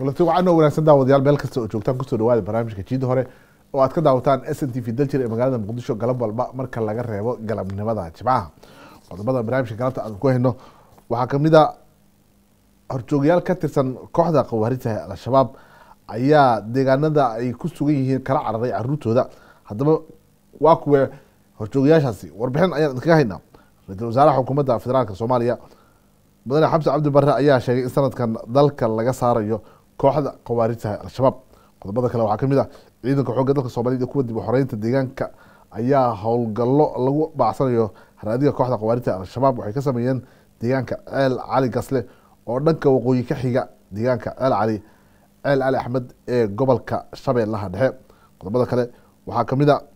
kulanti waxaa noo wanaagsan daawadayaal meel kasta oo joogtaan kusoo dhawaada barnaamijka jiida hore oo aad ka daawataan s n t v daljir ee magaalada muqdisho galab walba marka laga reebo galabnimada jimcaha qodobada barnaamijka galabta aan ku hayno waxaa kamid a horjoogayaal ka tirsan kooxda khawaarijta al-shabaab ayaa deegaanada ay ku sugan yihiin kala cararay caruurtooda haddaba waa kuwe horjoogayaashaasi warbixin ayaan idinkaga haynaa ra-iisul wasaaraha xukuumadda federaalk soomaaliya mudane xamse cabdi barre ayaa sheegay in sanadkan dalka laga saarayo kooxda khawaarijta al-shabaab qodobada kale waxaa kamid ah ciidanka xoogga dalka soomaaliyed iyo kuwa dib u xoreynta deegaanka ayaa howlgallo lagu baacsanayo haraadiga kooxda khawaarijta al-shabaab waxay ka sameeyeen deegaanka ceel cali gasle oo dhanka waqooyi ka xiga deegaanka ceel cali ceel cali axmed ee gobolka shabeellaha dhexe qodobada kale waxaa kamid a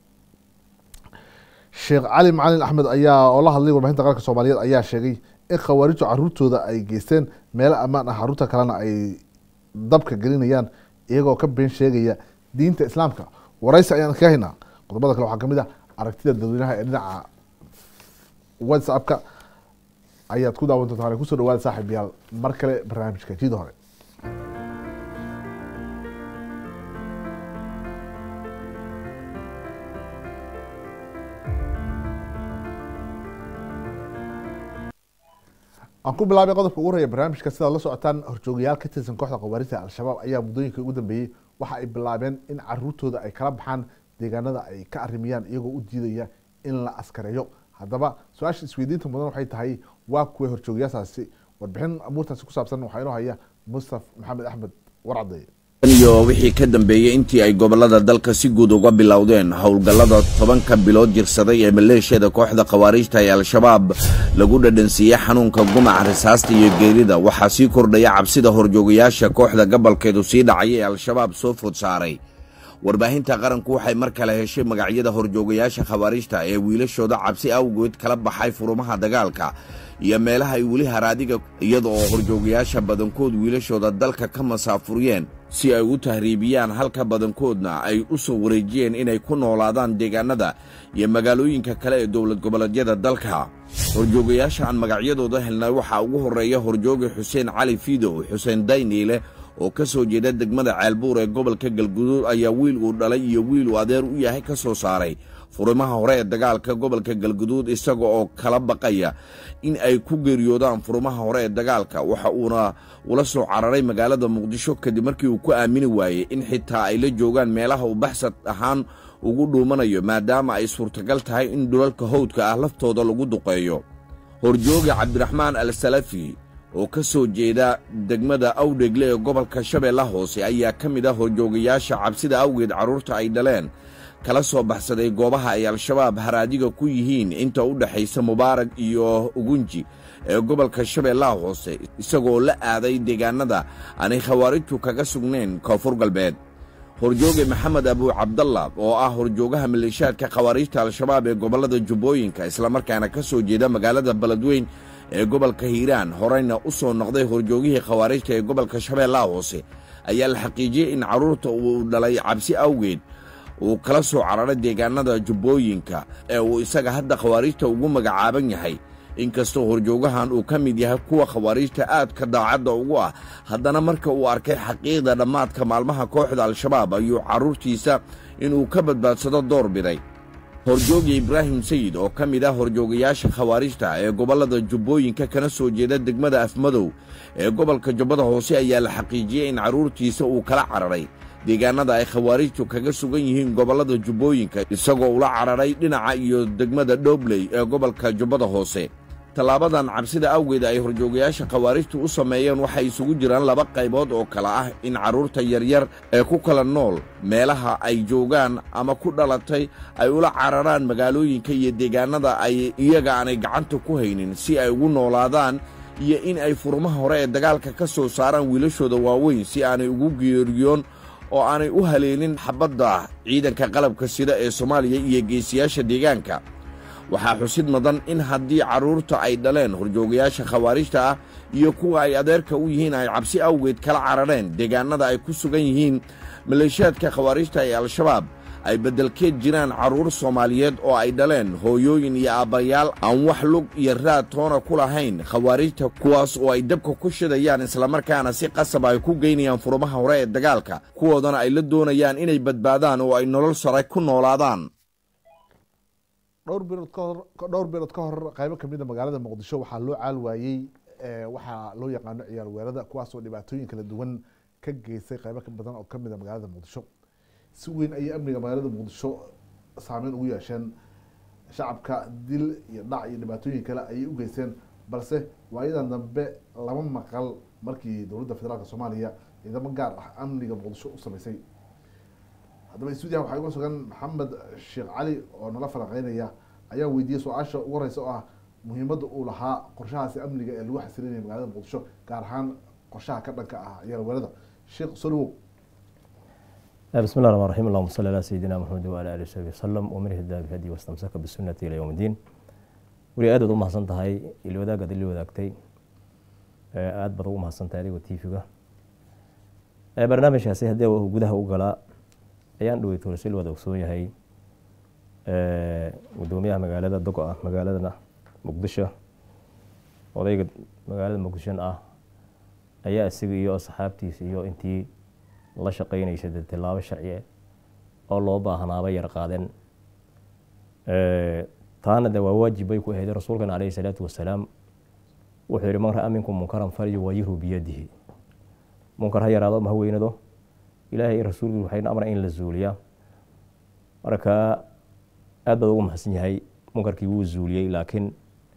sheekh cali macalin axmed ayaa oo la hadlay warbixinta qaranka soomaaliyeed ayaa sheegay in khawaarijtu caruurtooda ay geysteen meelo ammaan ah caruurta kalena ay dabka gelinayaan iyagoo ka been sheegaya diinta islaamka waraysi ayaan kaga haynaa qodobada kale waxaa kamid ah aragtida dadweynaha ee dhinaca whatsappka ayaad ku daawan doontaan kusoo dhawaada saaxiib yaal mar kale barnaamijka jida hore aan ku bilaabay qodobka ugu horeya barnaamijka sidaad la socotaan horjoogayaal ka tirsan kooxda khawaarijta al-shabaab ayaa muddooyinka ugu dambeeyey waxa ay bilaabeen in caruurtooda ay kala baxaan deegaanada ay ka arimiyaan iyagoo u diidaya in la askareeyo haddaba su-aasha isweydiinta mudan waxay tahay waa kuwa horjoogayaashaasi warbixin amuurtaasi ku saabsan waxaa inoo haya mustaf maxamed axmed warcadeye iyo wixii ka dambeeyey intii ay gobollada dalka si guud uga bilowdeen howlgallada tobanka bilood jirsaday ee maleeshiyada kooxda khawaarijta ee al-shabaab lagu dhadhansiiyey xanuunka gumaca risaasta iyo geerida waxaa sii kordhaya cabsida horjoogayaasha kooxda gobolkeedu sii dhacay ee al-shabaab soo food saaray warbaahinta qaranku waxay mar kale heshay magacyada horjoogayaasha khawaarijta ee wiilashooda cabsi awgeed kala baxay furumaha dagaalka iyo meelaha ay weli haraadiga iyada oo horjoogayaasha badankood wiilashooda dalka ka masaafuriyeen si ay u tahriibiyaan halka badankoodna ay u soo wareejiyeen inay ku noolaadaan deegaanada iyo magaalooyinka kale ee dowlad goboleedyada dalka horjoogayaasha aan magacyadooda helnay waxaa ugu horreeya horjooga xuseen cali fiidow xuseen dayniile oo ka soo jeeda degmada ceelbuur ee gobolka galguduud ayaa wiil uu dhalay iyo wiil uu adeer u yahay ka soo saaray furimaha hore ee dagaalka gobolka galguduud isaga oo kala baqaya in ay ku geeriyoodaan furimaha hore ee dagaalka waxa uuna ula soo cararay magaalada muqdisho kadib markii uu ku aamini waayey in xitaa ay la joogaan meelaha uu baxsad ahaan ugu dhuumanayo maadaama ay suurtagal tahay in dhulalka howdka ah laftooda lagu duqeeyo horjooga cabdiraxmaan al salafi oo ka soo jeeda degmada awdhegle ee gobolka shabeella hoose ayaa ka mid ah horjoogayaasha cabsida awgeed carruurta ay dhaleen kala soo baxsaday goobaha ay al-shabaab haraadiga ku yihiin inta u dhexaysa mubaarag iyo ugunji ee gobolka shabeellaha hoose isagoo la aaday deegaanada aanay khawaarijtu kaga sugnayn koonfur galbeed horjooge maxamed abuu cabdalla oo ah horjoogaha maleeshaadka khawaarijta al-shabaab ee gobollada jubbooyinka islamarkaana ka soo jeeda magaalada beledweyn ee gobolka hiiraan horeyna u soo noqday horjoogihii khawaarijta ee gobolka shabeellaha hoose ayaa la xaqiijiyey in carruurta uu dhalay cabsi awgeed uu kala soo cararay deegaanada jubbooyinka ee uu isaga hadda khawaarijta ugu magacaaban yahay inkastoo horjoogahan uu ka mid yahay kuwa khawaarijta aadka daacadda ugu ah haddana marka uu arkay xaqiiqda dhammaadka maalmaha kooxda al-shabaab ayuu carruurtiisa inuu ka badbaadsado door biday horjooga ibraahim sayid oo ka mid ah horjoogayaasha khawaarijta ee gobollada jubbooyinka kana soo jeeda degmada afmadow ee gobolka jubbada hoose ayaa la xaqiijiyey in carruurtiisa uu kala cararay deegaanada ay khawaarijtu kaga sugan yihiin gobollada jubbooyinka isagoo ula cararay dhinaca iyo degmada dhobley ee gobolka jubbada hoose tallaabadan cabsida awgeed ay horjoogayaasha khawaarijtu u sameeyeen waxay isugu jiraan laba qaybood oo kale ah in carruurta yaryar ee ku kala nool meelaha ay joogaan ama ku dhalatay ay ula cararaan magaalooyinka iyo deegaanada ay iyaga aanay gacanta ku haynin si ay ugu noolaadaan iyo in ay furmaha hore ee dagaalka ka soo saaraan wiilashooda waaweyn si aanay ugu geeriyoon oo aanay u haleelin xabadda ciidanka qalabka sida ee soomaaliya iyo geesiyaasha deegaanka waxaa xusid mudan in haddii carruurta ay dhaleen horjoogayaasha khawaarijta ah iyo kuwa ay adeerka u yihiin ay cabsi awgeed kala carareen deegaanada ay ku sugan yihiin maleeshiyaadka khawaarijta ee al-shabaab ay beddelkeed jiraan carruur soomaaliyeed oo ay dhaleen hooyooyin iyo aabbayaal aan wax lug iyo raad toona ku lahayn khawaarijta kuwaas oo ay dabka ku shidayaan islamarkaana si qasab ay ku geynayaan furumaha hore ee dagaalka kuwoodana ay la doonayaan inay badbaadaan oo ay nolol sare ku noolaadaan dhowr bilood ka hor dhowr bilood ka hor qaybo kamid a magaalada muqdisho waxaa loo caal waayey waxaa loo yaqaano ciyaal weerada kuwaasoo dhibaatooyin kala duwan ka geystay qaybo ka badan oo kamid a magaalada muqdisho si weyn ayay amniga magaalada muqdisho saameyn ugu yeesheen shacabka dil iyo dhac iyo dhibaatooyin kale ayay u geysteen balse waayadan dambe lama maqal markii dowladda federaalk soomaaliya ciidamo gaar ah amniga muqdisho u sameysay haddaba stuudiyaha waxaa uga sugan maxamed sheekh cali oo nala falanqeynaya ayaa weydiiyey su-aasha ugu horeysa oo ah muhiimadda uu lahaa qorshahaasi amniga ee lagu xasilinaya magaalada muqdisho gaar ahaan qorshaha ka dhanka ah ciyaal weerada sheekh solowow بسم الله الرحمن الرحيم اللهم صل على سيدنا محمد وعلى اله وصحبه وسلم ومن اهتدى بهدي واستمسك بسنة الى يوم الدين weli aad baad u mahadsan tahay il wadaagaad ili wadaagtay aad baad ugu mahadsan tahay adigoo tv-ga barnaamijkaasi haddii uu gudaha u galaa ayaan dhowey toorasil wada ogsoon yahay gudoomiyaha magaalada dogo ah magaaladana muqdisho odayga magaalada muqdishon ah ayaa isaga iyo asxaabtiisa iyo intii la shaqeynaysa dee tilaabo sharci oo loo baahnaaba yar qaadeen taana de waa waajib bay ku ahayd rasuulkana caleyhi salaatu wasalaam wuxuu yihi man ra-a minkum munkaran falyuwayiru biyadihi munkar ha yaraado ma ha weynado ilaahay i rasuulkiisu waxayna amra in la zuuliyaa marka aad baad ugu maxsan yahay munkarkii wuu zuuliyey laakiin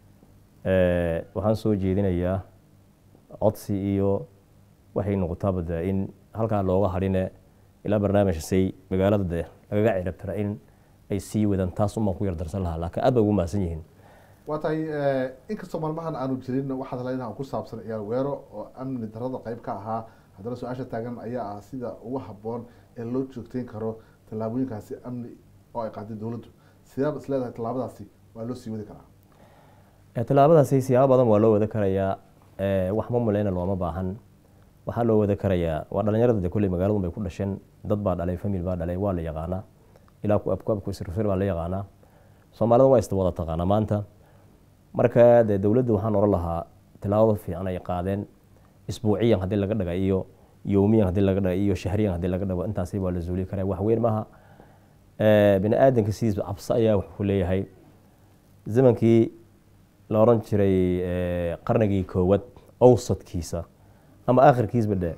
waxaan soo jeedinayaa codsi iyo waxay noqotaaba de in halkaa looga hadhine ilaa barnaamijkasay magaalada de lagaga cirabtira in ay sii wadaan taas unbaan ku yar darsan lahaa laakiin aad bay ugu mahadsan yihiin waa tahay inkastoo maalmahan aanu jirin waxaad leedaha ku saabsan ciyaal weero oo amni darada qeyb ka ahaa haddana su-aasha taagan ayaa ah sida ugu haboon ee loo joogteyn karo tallaabooyinkaasi amni oo ay qaaday dowladdu sidaaba is leedahay tallaabadaasi waa loo sii wadi karaa tallaabadaasi siyaabo badan waa loo wada karayaa wax ma muleyna looma baahan waxaa loo wada karayaa waa dhalinyarada de kolley magaaladu bay ku dhasheen dad baa dhalay famil baa dhalay waa la yaqaanaa ilaa ku abku abku isrsir baa la yaqaanaa soomaalida waa iswada taqaanaa maanta marka dee dowladda waxaan oran lahaa tilaabada fiican ay qaadeen isbuuciyan haddii laga dhaga iyo yowmiyan haddii laga dhaga iyo shahriyan haddii laga dhago intaasi waa la zuuli karaa wax weyn maaha bini aadanka sidiisba cabso ayaa wuxuu leeyahay zamankii la oran jiray qarnigii koowaad owsadkiisa ama akhirkiisba dhe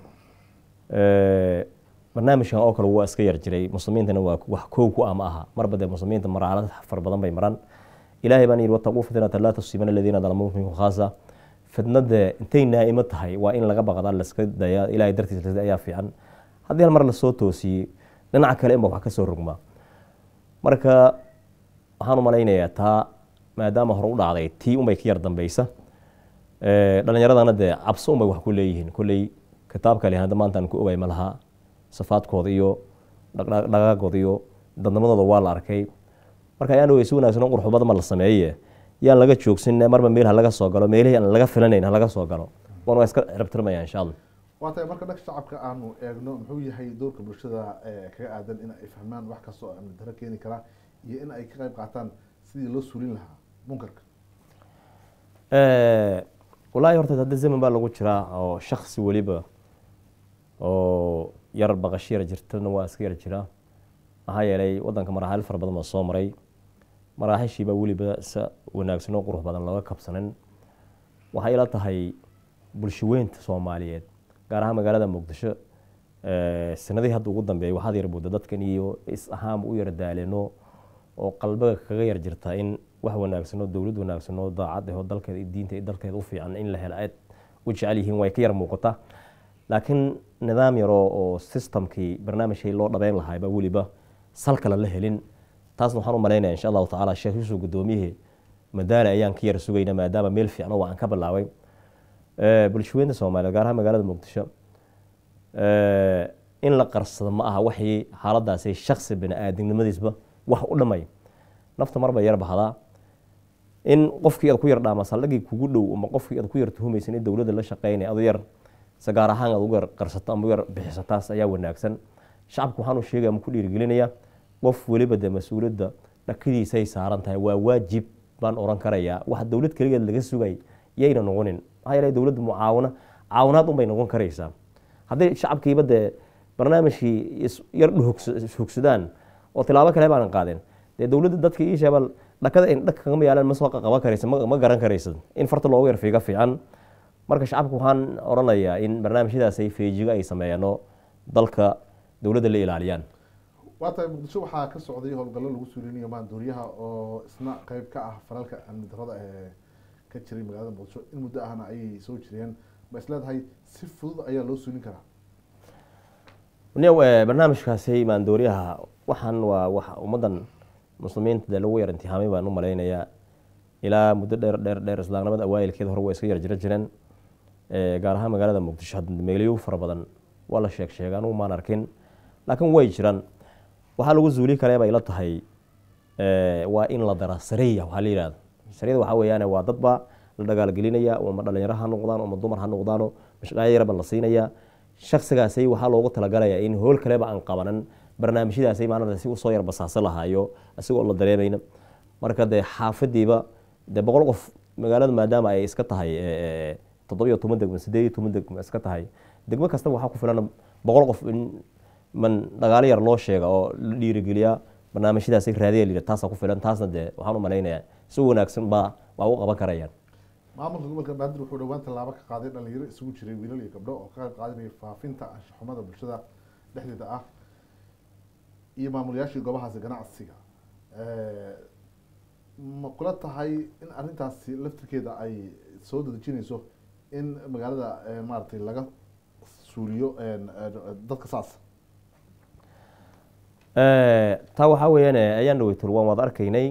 barnaamijkan oo kale waa iska yar jiray muslimiintana waa wax koow ku ah ma aha marba dee muslimiinta maraalad far badan bay maran ilaahay baan yidhi wataquu fitnata laa tusiibana aladiina dalamuu minkum khaasa fitnade intay naa'imo tahay waa in laga baqdaa laska daya ilahay dartiis ayaa fiican haddii hal mar lasoo toosiyey dhinaca kale inba wax ka soo rogmaa marka waxaan u malaynayaa taa maadaama hore u dhacday tii unbay ka yar dambeysa dhalinyaradana dee cabso unbay wax ku leeyihiin kolley kitaab kale hadda maantaan ku ogay ma laha safaadkooda iyo dhaqaaqooda iyo dadnimadooda waa la arkay marka ayaan weysi wanaagsan oo qurxubada ma la sameeye yaan laga joogsin marba meel ha laga soo galo meelihii aan laga filanayn ha laga soo galo waan waa iska cirabtirmaya insha allah waa tahay marka dhanka shacabka aanu eegno muxuu yahay doorka bulshada kaga aadan in ay fahmaan wax kasta oo amni daro keeni kara iyo in ay ka qayb qaataan sidii loo suulin lahaa munkarka wallaahi horta hadda zaman baa lagu jiraa oo shaksi weliba oo yar baqash yar jirtana waa iska yar jiraa maxaa yeelay wadanka maraaxil fara badan baa soo maray maraaxishiibaa weliba si wanaagsan oo qurux badan looga kabsanin waxay ila tahay bulshaweynta soomaaliyeed gaar ahaan magaalada muqdisho sanadihii hadda ugu dambeeyay waxaad yar buuda dadkan iyo is ahaanba u yar daaleeno oo qalbiga kaga yar jirta in wax wanaagsan oo dowlad wanaagsan oo daacad ah oo dalkeeda diinta iyo dalkeeda u fiican in la helo aad u jecel yihiin way ka yar muuqataa laakiin nidaam yaroo oo systemkii barnaamijkii loo dhabeyn lahaayba weliba sal kale la helin taasna waxaan u malaynaya insha allahu tacaala sheekh yuusuf gudoomiyihii madaale ayaan ka yar sugayna maadaama meel fiican oo aan ka bilaabay bulshaweynta soomaaliyeed gaar ahaan magaalada muqdisho in la qarsado ma aha waxii xaaladaasi shaksi bini aadamnimadiisba wax u dhamay nafta marba yar bahdaa in qofkii aad ku yar dhaama saldhagii kugu dhow ama qofkii aad ku yar tuhumaysan in dowladda la shaqeynaya adu yar se gaar ahaan aad ugu yar qarsato ama u yar bixiso taas ayaa wanaagsan shacabku waxaan u sheegaya ama ku dhiirigelinaya qof weliba dee mas-uuliyadda dhakadiisay saaran tahay waa waajib baan oran karayaa wax dowlad keligeed laga sugay yayna noqonin maxaa yeele dowladda mucaawino caawinaad unbay noqon karaysaa haddii shacabkiiba dee barnaamijkii yar hogsadaan oo tilaabo kale baanan qaadeen dee dowladda dadka ii sheebal dhakada in dhaka kagama yaalaan ma soo qaban karaysa ma garan karaysa in farta loogu yar fiiga fiican marka shacabka waxaan oranayaa in barnaamijyadaasay feejigo ay sameeyaano dalka dowladda la ilaaliyaan waa tahay muqdisho waxaa ka socday howlgallo lagu suulinayo maandooriyaha oo isna qeyb ka ah falalka amni darada ee ka jiray magaalada muqdisho in muddo ahna ayay soo jireen ma isleedahay si fudud ayaa loo suulin karaa barnaamijkaasi maandooriyaha waxaan waa wax ummaddan muslimiinta dee lagu yar imtixaamay baan u malaynayaa ilaa muddo dheer dheer dheer islaamnimada awaayilkeeda hore waa iska yar jira jireen gaar ahaan magaalada muqdisho hadda meelyo fara badan waa la sheeg sheega anugu maan arkin laakiin way jiraan waxaa lagu zuuli karee bay la tahay waa in la dara sariya waxaa la yihahda sariyada waxaa weeyaan waa dadba la dagaalgelinaya ama dhalinyaro ha noqdaan ama dumar ha noqdaano mashqaayo yarba la siinaya shaksigaasay waxaa loogu talagalaya in hool kaleba aan qabanan barnaamijyadaasay maanada si usoo yar basaaso lahaayo isagoo la dareemayna marka dee xaafadiiba dee boqol qof magaalada maadaama ay iska tahay toddobiyo toban degmo sideed iyo toban degmo iska tahay degmo kastaba waxaa ku filan boqol qof in man dhagaalo yar loo sheega oo la dhiirigeliyaa barnaamijyadaasay raadiya la taasaa ku filan taasna dee waxaan u malaynayaa si wanaagsan baa waa u qaban karayaan maamulka gobolka banaadir wuxuu dhowaan tallaabo ka qaaday dhalinyaro isugu jiray wiilal iyo gabdho oo ka qayb qaadanaya faafinta anshaxumada bulshada dhexdeeda ah iyo maamulayaashii goobahaasi ganacsiga ma kula tahay in arrintaasi laftirkeeda ay soo dadejinayso in magaalada maaragtay laga suuliyo dadka saas taa waxaa weeyaan ayaan dhaweytul waan waad arkaynay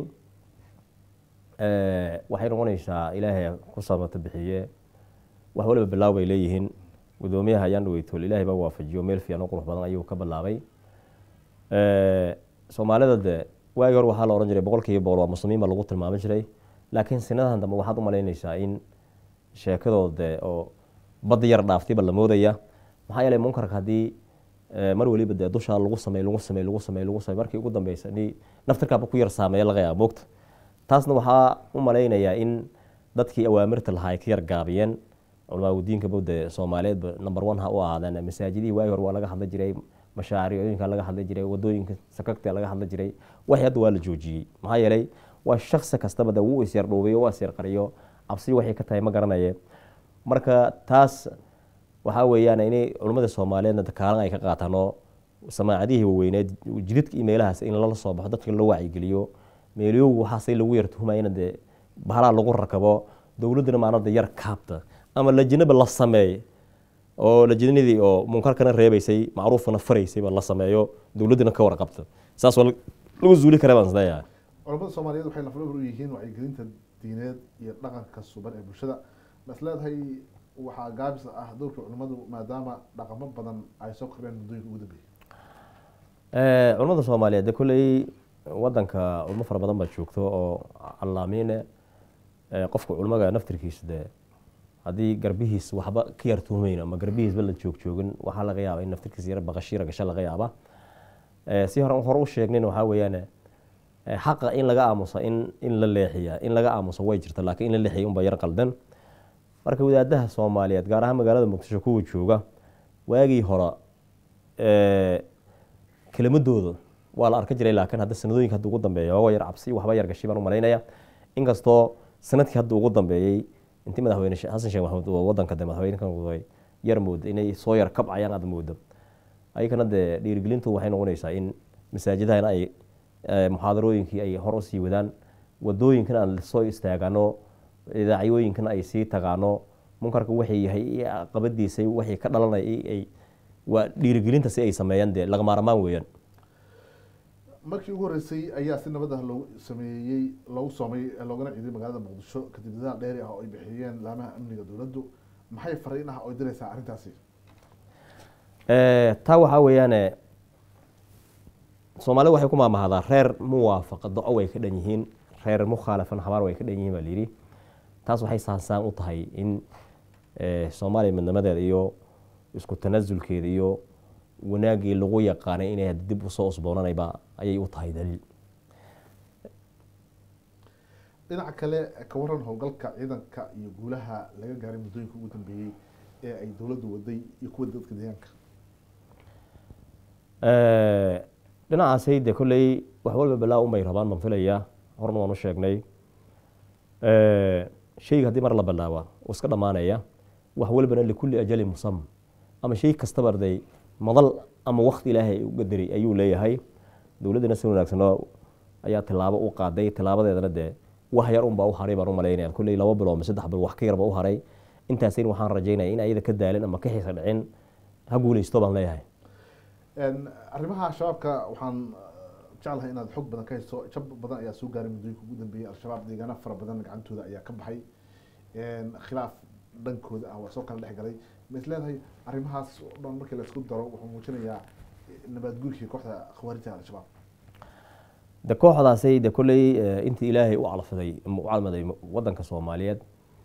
waxay noqonaysaa ilaahay ku sabato bixiye wax waliba bilaaw bay leeyihiin gudoomiyaha ayaan dhaweytul ilaahay baa waafajiyo meel fiican oo qurux badan ayuu ka bilaabay soomaalida de waagi hore waxaa la ohan jiray boqol kiiba boqol waa muslimiin baa lagu tilmaami jiray laakiin sinadan dambe waxaad u malaynaysaa in sheekadooda de oo badda yar dhaaftayba la moodaya maxaa yeelay munkarka haddii mar weliba dee dushaa lagu samey lagu samey lagu samey lagu samey markii ugu dambeysa ni naftirkaaba ku yar saameeya laga yaaba moogta taasna waxaa u malaynayaa in dadkii awaamirta lahaa ay ka yar gaabiyeen culamaau diinkaba dee soomaaliyeedba number one ha u ahaadeen masaajidihii waagi hore waa laga hadla jiray mashaariicooyinka laga hadli jiray wadooyinka sakagta laga hadli jiray waxii hadda waa la joojiyey maxaa yeelay waa shaksi kastaba de wuu isyar dhuubiyo waa isyar qariyo cabsi waxay ka tahay ma garanaye marka taas waxaa weeyaan inay culummada soomaaliyeedna kaalin ay ka qaataan oo samaacadihii waweyneed jididka iyo meelahaas in lala soo baxo dadka loo wacyigeliyo meelyogu waxaasay lagu yar tuhumayna dee bahalaa lagu rakabo dowladdana maanada yar kaabta ama lajinaba la sameey oo lajinadii oo munkarkana reebaysay macruufkana faraysayba la sameeyo dowladdana ka warqabta saas waa lagu zuuli kara baan isleeyahay culamada soomaaliyeed waxay lafdhabar u yihiin wacyigelinta diineed iyo dhaqanka suban ee bulshada ma is leedahay waxaa gaabis ah dowrka culimadu maadaama dhaqamo badan ay soo kordheen muddooyinka ugu dambeeyey culamada soomaaliyeed de kolley wadanka culmo fara badan baa joogto oo callaamiine qofka culmaga naftirkiisa de haddii garbihiis waxba ka yar tuhmayn ama garbihiisba la joog joogin waxaa laga yaaba in naftirkiisa yar baqashiira gasho laga yaaba si hore hore u sheegnayn waxaa weeyaan xaqa in laga aamuso in in la leexiya in laga aamuso way jirta laakiin in la leexiya unba yar qaldan marka wadaadaha soomaaliyeed gaar ahaan magaalada muqdisho kuwa jooga waagii hore kelimadooda waa la arka jiray laakiin hadda sanadooyinka hadda ugu dambeeya waa yar cabsi waxba yar gashay baan u malaynaya inkastoo sanadkii hadda ugu dambeeyey intii madaxweyne xasan sheekh maxamuud oo wadanka de madaxweynekan waday yar mooda inay soo yar kabcayaan aad moodo ayagana dee dhiirigelintu waxay noqonaysaa in masaajidahana ay muxaadarooyinkii ay hor usii wadaan wadooyinkana aan soo istaagano idaacyooyinkana ay sii tagaano munkarka waxay yahay qabadiisa waxay ka dhalanaya ay waa dhiirigelinta si ay sameeyaan dee lagamaarmaan weeyaan markii ugu horreysay ayaa si nabad ah loogu sameeyey loogu soomay loogana ciiday magaalada muqdisho kadib dadaal dheeri ah oo ay bixiyeen laamaha amniga dowladdu maxay fariin ah oo diraysaa arrintaasi taa waxaa weeyaane soomaalida waxay ku maamahdaa reer muwaafaqa do-o way ka dhan yihiin reer mukhaalafan habaar way ka dhan yihiin baa layidhi taas waxay saansaan u tahay in soomaaliya midnimadeeda iyo isku tanasulkeeda iyo wanaagii lagu yaqaanay inay dib usoo usboonanayba ayay u tahay daliil dhinaca kale ka waran howlgalka ciidanka iyo guulaha laga gaaray muddooyinka ugu dambeeyey ee ay dowladdu waday iyo kuwa dadka deegaanka dhinacaasay dee kolley wax walba balaa unbay rabaan baan filayaa horna waan u sheegnay sheyga haddii mar la bilaaba uu iska dhammaanaya wax walbana likulli ajali musam ama shay kastaba arday madal ama wakti ilaahay u qadaray ayuu leeyahay dowladdana si wanaagsanoo ayaa tilaabo u qaaday tilaabadeedana dee wax yar unbaa u haray baan u malaynaya kolley laba bilo ama saddex bil wax ka yarba u haray intaasin waxaan rajaynaya in ayada ka daalin ama ka xiisa dhicin ha guuleysto baan leeyahay arrimaha shabaabka waxaan jeclahay inaad xog badan ka hayso jab badan ayaa soo gaaray muddooyinka ugu dambeeyey al-shabaab deegaano fara badan gacantooda ayaa ka baxay khilaaf dhankooda ah waa soo kala dhex galay ma is leedahay arrimahaas oo dhan markii laisku daro wuxuu muujinayaa nabaadguurkii kooxda khawaarijta al-shabaab de kooxdaasay de kolley intii ilaahay u calfiday ama u calmaday wadanka soomaaliyeed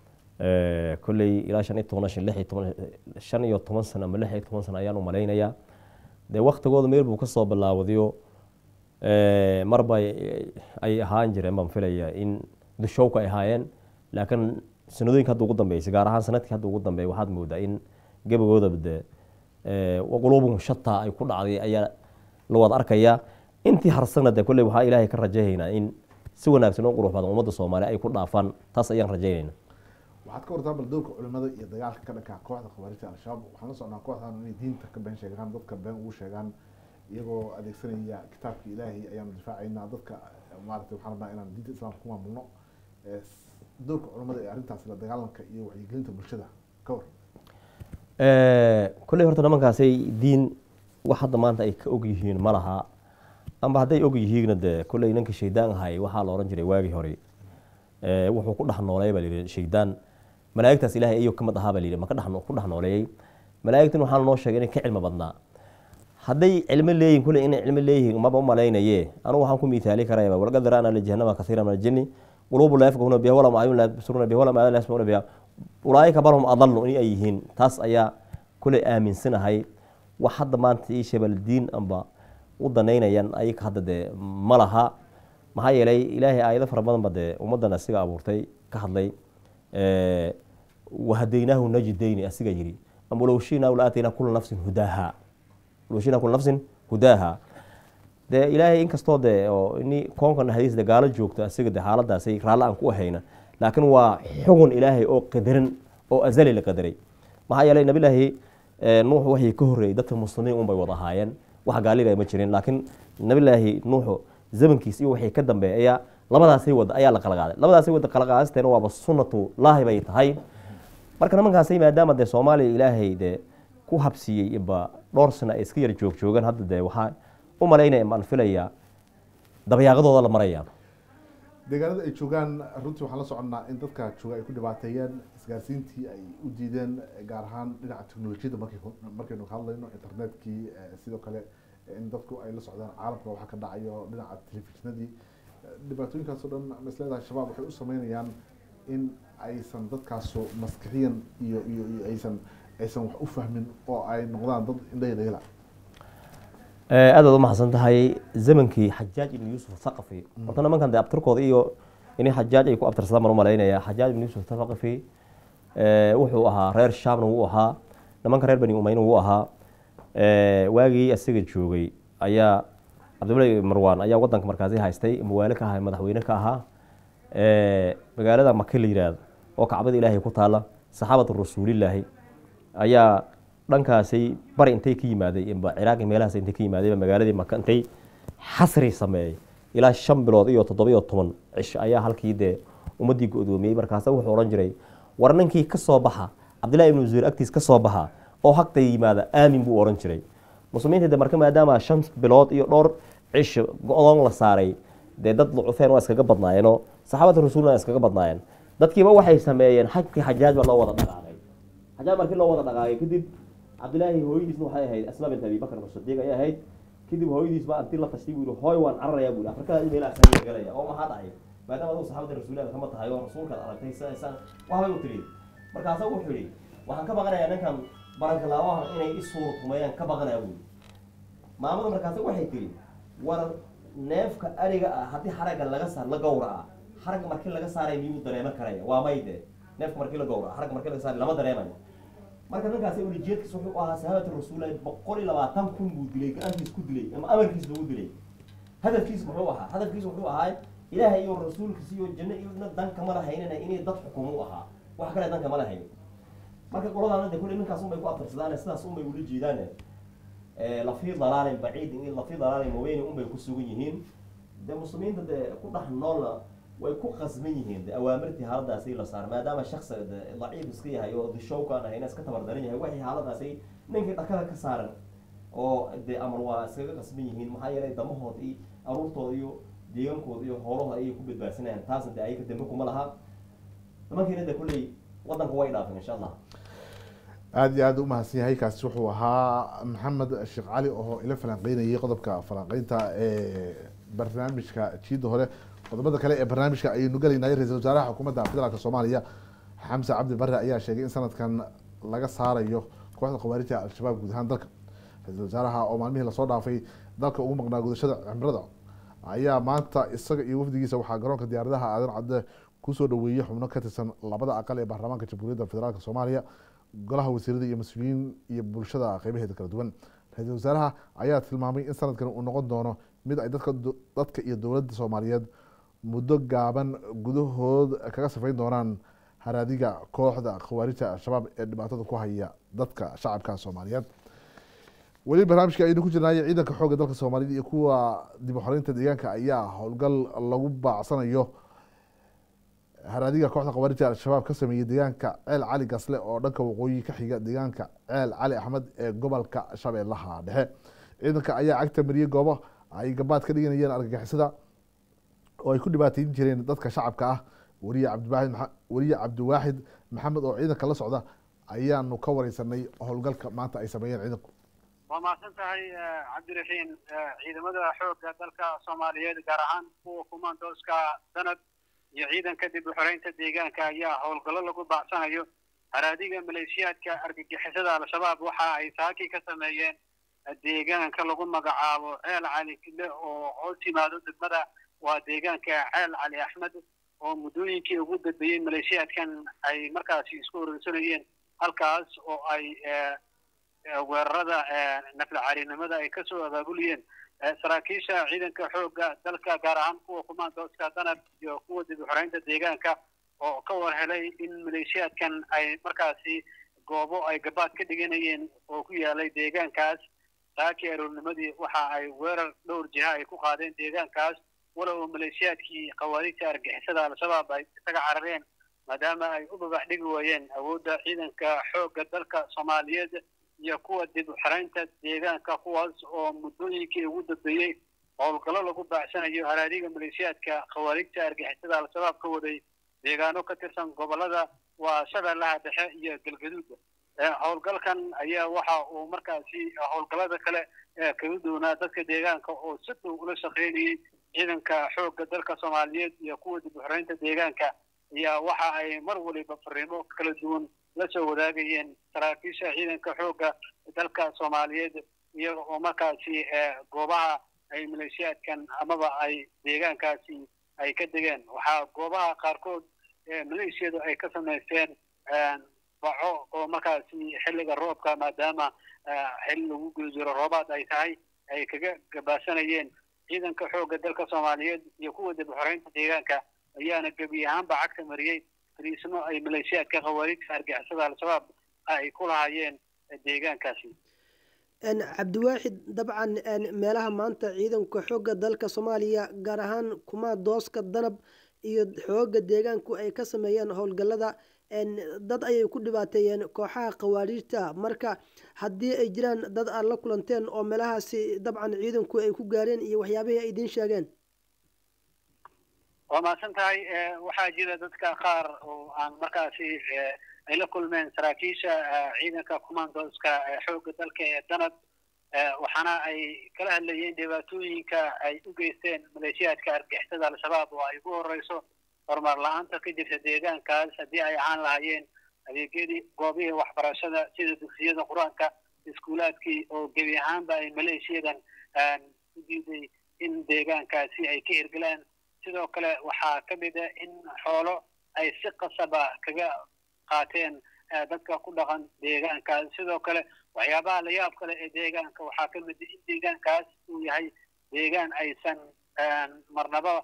kolley ilaa shan iyo toban shan lix iyo toban shan iyo toban sano ama lix iyo toban sano ayaan u malaynayaa dee waktigooda meel buu kasoo bilaawdayo marba ay ahaan jireen baan filaya in dushowka ay ahaayeen laakiin sanadooyinka hadda ugu dambeysay gaar ahaan sanadkii hadda ugu dambeeyay waxaad moodaa in gebagoodaba de quluubum shataa ay ku dhacday ayaa la wada arkayaa intii harsana de kolley waxaa ilaahay ka rajaynaynaa in si wanaagsan oo qurux badan ummadda soomaaliya ay ku dhaafaan taas ayaan rajaynayna waxaad ka wartaa bal dowrka culimada iyo dagaalka ka dhanka kooxda khawaarijta al-shabaab waxaan la socnaa kooxdan inay diinta ka been sheegaan dadka been ugu sheegaan iyagoo adeegsanaya kitaabka ilaahay ayaanu difaacaynaa dadka maaragtay waxaan rabnaa inaan diinta islaamka ku maamulno dowrka culimada ee arrintaas la dagaalanka iyo wacyigelinta bulshada ka war kolley horta nimankaasay diin wax hadda maanta ay ka og yihiin ma laha amba hadday og yihiinna dee kolley ninka shaydaan ahay waxaa la ohan jiray waagii hore wuxuu ku dhex nooleey baa layidhi shaydaan malaa'igtaas ilaahay ayuu kamid ahaa baa layidhi ma ka dhex ku dhex nooleeyey malaa'igtan waxaa noo sheegay inay ka cilmi badnaa hadday cilmo leeyihin kulley inay cilmo leeyihiin maba u malaynaye anugu waxaan ku miitaali karayaba walaqad dara'na lijahannama kasiira min aljinni quluubu laa yafqahuna biha walahum acyun laa yabsiruna biha walahum aadaan laa yasmacuna biha ulaa'ika balhum adallu in ay yihiin taas ayaa kulley aaminsanahay wax hadda maanta ii shabal diin amba u danaynayaan ayaka hadda dee ma laha maxaa yeelay ilaahay aayado fara badan ba dee ummaddan asiga abuurtay ka hadlay wahadaynaahu najidayni asiga yidhi ama low shinaa la aataynaa kula nafsin hudaaha low shinaa kula nafsin hudaaha dee ilaahay inkastoo dee oo ini koonkan hadiis de gaalo joogto asiga de xaaladaasay raalli aan ku ahayna laakiin waa xugun ilaahay oo qadaran oo azali la qadaray maxaa yeelay nabilaahi nuux waxay ka horreeyey dadka muslimiin unbay wada ahaayeen wax gaalina ma jirin laakiin nabilaahi nuuxu zamankiis iyo waxay ka dambeeya ayaa labadaasay wada ayaa la kala qaaday labadaasay wada kala qaadasteena waaba sunnatu laahi bay tahay marka nimankaasay maadaama dee soomaaliya ilaahay dee ku habsiiyey ba dhowr sano ay iska yar joog joogaan hadda dee waxaa u malaynaya maan filayaa dabyaaqadooda la maraya deegaanada ay joogaan runtii waxaan la soconnaa in dadka jooga ay ku dhibaateeyeen isgaarsiintii ay u diideen gaar ahaan dhinaca teknolojiyadda markay markaynu ka hadlayno internetkii sidoo kale in dadku ay la socdaan caalamka waxa ka dhacayo dhinaca telefishinadii dhibaatooyinkaas oo dhan masleedaha shabaab waxay u sameynayaan in aysan dadkaasu maskixiyan iyo iyo iyo aysan aysan wax u fahmin oo ay noqdaan dad indhahi dhagala aad baad umahadsan tahay zamankii xajaaj ibn yuusuf thaqafi horta nimankan dee abtirkooda iyo inay xajaaj ay ku abtirsadaan baan u malaynaya xajaaj ibn yuusuf thaqafi wuxuu ahaa reer shaamna wuu ahaa nimanka reer bani umayna wuu ahaa waagii asiga joogay ayaa cabdillahi marwan ayaa wadanka markaasi haystay mawaale ka ahaa madaxweyne ka ahaa magaalada maka la yiraahdo oo kacbada ilaahay ku taala saxaabatu rasuulilaahi ayaa dhankaasay bari intay ka yimaaday ciraaqi meelahaas intay ka yimaadayba magaaladii maka intay xasri sameeyey ilaa shan bilood iyo toddoba iyo toban cish ayaa halkii dee ummaddii go-doomiyey markaasa wuxuu odhan jiray war ninkii ka soo baxa cabdillahi ibnu zuhayr agtiis ka soo baxa oo hagta yimaada aamin buu odhan jiray muslimiinta de marka maadaama shan bilood iyo dhowr cish go-doon la saaray dee dad lucufeen waa iskaga badnaayeenoo saxaabada rasuulna iskaga badnaayeen dadkiiba waxay sameeyeen xajkii xajaaj baa loo wada dhaqaaqay xajaaj markii loo wada dhaqaaqay kadib cabdilaahi hooyadiisna waxay ahayd asma bint abi bakr sadiiq ayay ahayd kadib hooyadiis baa intii la tashtay buu yihi hooy waan cararayaa buu yihi afrikada meelaha san galaya oo maxaa dhacay maadaama adigu saxaabada rasuuliyaada kama tahay oo rasuulkaad aragtay sidaysaan waxbay u tiri markaasa wuxuu yihi waxaan ka baqanayaa ninkan baranka laabahan inay i suura tumeeyaan ka baqanaya buu maamada markaasi waxay tiri war neefka ariga ah haddii xaragga laga saar la gowraca xaragga markii laga saaray miyuu dareeman karaya waa mayde neefka markii la gowraca xaragga markii laga saaray lama dareemayo marka ninkaasi ulijeedkiis wuxuu ahaa sahaabata rasuulillahi boqol iyo labaatan kun buu dilay gacantiis ku dilay ama amarkiis lagu dilay hadafkiis muxuu ahaa hadafkiis wuxuu ahaa ilaahay iyo rasuulkiis iyo janno iyo na danka ma lahaynina inay dad xukumo u ahaa wax kale danka ma lahayn marka qoladaana de kulle ninkaas unbay ku abtirsadaan sidaas unbay ula jeedaan lafii dalaalin baciid in lafii dalaalin maweyni unbay ku sugan yihiin de muslimiinta de ku dhex noolna way ku qasban yihiin de awaamirtii haaladaasi la saar maadaama shaksiga de daciif iska yahay oo dishowkaan ahayna iska tabardaran yahay waxay haaladaasi ninkii dhakada ka saaran oo de amar waa iskaga qasban yihiin maxaa yeelay damahood iyo aruurtooda iyo deegaankooda iyo hoolahooda ayay ku badbaadsanayaan taasna de ayaga dambe kuma laha nimankiina de kulley wadanka way dhaafeen insha allah aada iyo aad u mahadsan yahay kaasi wuxuu ahaa maxamed sheekh cali oo ila falanqeynayay qodobka falanqeynta ee barnaamijka jiida hore qodobada kale ee barnaamijka ayaynu gelaynay ra-isul wasaaraha xukuumadda federaalk soomaaliya xamse cabdi bare ayaa sheegay in sanadkan laga saarayo kooxda khawaarijta al-shabaab guud ahaan dalka ra-isul wasaaraha oo maalmihii lasoo dhaafay dalka ugu maqnaa gudashada cimrada ayaa maanta isaga iyo wafdigiisa waxaa garoonka diyaaradaha aadan cadde kusoo dhaweeyey xubno ka tirsan labada aqal ee baarlamaanka jamhuuriyadda federaalk soomaaliya golaha wasiirada iyo mas-uuliyiin iyo bulshada qeybaheeda kala duwan ra-iisul wasaaraha ayaa tilmaamay in sanadkan uu noqon doono mid ay dadka dadka iyo dowladda soomaaliyeed muddo gaaban gudahood kaga safayn doonaan haraadiga kooxda khawaarijta al-shabaab ee dhibaatada ku haya dadka shacabka soomaaliyeed weli barnaamijka aynu ku jirnaayo ciidanka xoogga dalka soomaaliyed iyo kuwa dib u xoreynta deegaanka ayaa howlgal lagu baacsanayo haraadiga kooxda khawaarijta al-shabaab ka sameeyey deegaanka ceel cali gasle oo dhanka waqooyi ka xiga deegaanka ceel cali axmed ee gobolka shabeellaha dhexe ciidanka ayaa cagta mariyey goobo ay gabaad ka dhiganayeen argagixisada oo ay ku dhibaateyn jireen dadka shacabka ah wariye cabdiwaaxid wariye cabdiwaaxid maxamed oo ciidanka la socda ayaanu ka wareysanay howlgalka maanta ay sameeyeen ciidanku waa mahadsan tahay cabdiraxiin ciidamada xoogga dalka soomaaliyeed gaar ahaan kuwa kumaandooska danab iyo ciidanka dib u xoreynta deegaanka ayaa howlgallo lagu baacsanayo haraadiga maleeshiyaadka argagixisada al-shabaab waxa ay saakii ka sameeyeen deegaanka lagu magacaabo ceel cali kile oo hoos yimaado degmada waa deegaanka ceel cali axmed oo muddooyinkii ugu dambeeyey maleeshiyaadkan ay markaasi isku urursanayeen halkaas oo ay weerarada naflacaarinimada ay kasoo abaabuliyeen saraakiisha ciidanka xoogga dalka gaar ahaan kuwa kumaandooska danab iyo kuwa dib u xoreynta deegaanka oo ka war helay in maleeshiyaadkan ay markaasi goobo ay gabaad ka dhiganayeen oo ku yaalay deegaankaas saakii aroornimadii waxa ay weerar dhowr jiha ay ku qaadeen deegaankaas walow maleeshiyaadkii khawaarijta argixisada al-shabaab ay isaga carareen maadaama ay u babax dhigi waayeen awoodda ciidanka xoogga dalka soomaaliyeed iyo kuwa dib u xiraynta deegaanka kuwaas oo muddooyinkii ugu dambeeyey howlgallo lagu baacsanayo haraadiga maleeshiyaadka khawaarijta argixisada al-shabaab ka waday deegaano ka tirsan gobolada waa shabeellaha dhexe iyo galgaduud howlgalkan ayaa waxa uu markaasi howlgallada kale kaga doonaa dadka deegaanka oo si dhow ula shaqeynayay ciidanka xoogga dalka soomaaliyeed iyo kuwa dib u xoreynta deegaanka ayaa waxa ay mar waliba fariimo kala duwan la soo wadaagayeen saraakiisha ciidanka xoogga dalka soomaaliyeed iyaga oo markaasi goobaha ay maleeshiyaadkan amaba ay deegaankaasi ay ka degeen waxaa goobaha qaarkood maleeshiyadu ay ka samaysteen baco oo markaasi xilliga roobka maadaama xilli lagu guda jiro roobaad ay tahay ay kaga gabaasanayeen ciidanka xoogga dalka soomaaliyeed iyo kuwa dib u xoreynta deegaanka ayaana gebi ahaanba cagta mariyey fariismo ay maleeshiyaadka khawaarijta argixisada al-shabaab ay ku lahaayeen deegaankaasi cabdiwaaxid dabcan meelaha maanta ciidanka xoogga dalka soomaaliya gaar ahaan kuma dooska danab iyo xoogga deegaanku ay ka sameeyeen howlgallada dad ayay ku dhibaateeyeen kooxaha khawaarijta marka haddii ay jiraan dad aad la kulanteen oo meelahaasi dabcan ciidanku ay ku gaareen iyo waxyaabihii ay idiin sheegeen waa mahadsan tahay waxaa jira dadka qaar oo aan markaasi ay la kulmeen saraakiisha ciidanka commandooska xoogga dalka ee danab waxaana ay kala hadlayeen dhibaatooyinka ay u geysteen maleeshiyaadka argixisada al-shabaab oo ay ugu horeyso horumar la-aanta ka jirta deegaankaas haddii ay ahaan lahaayeen adeegyadii goobihii waxbarashada sida dugsiyada qur-aanka iskuulaadkii oo gebi ahaanba ay maleeshiyadan u diiday in deegaankaasi ay ka hirgelaan sidoo kale waxaa ka mid a in xoolo ay si qasaba kaga qaateen dadka ku dhaqan deegaankaas sidoo kale waxyaabaha layaab kale ee deegaanka waxaa ka mid in deegaankaas uu yahay deegaan aysan marnaba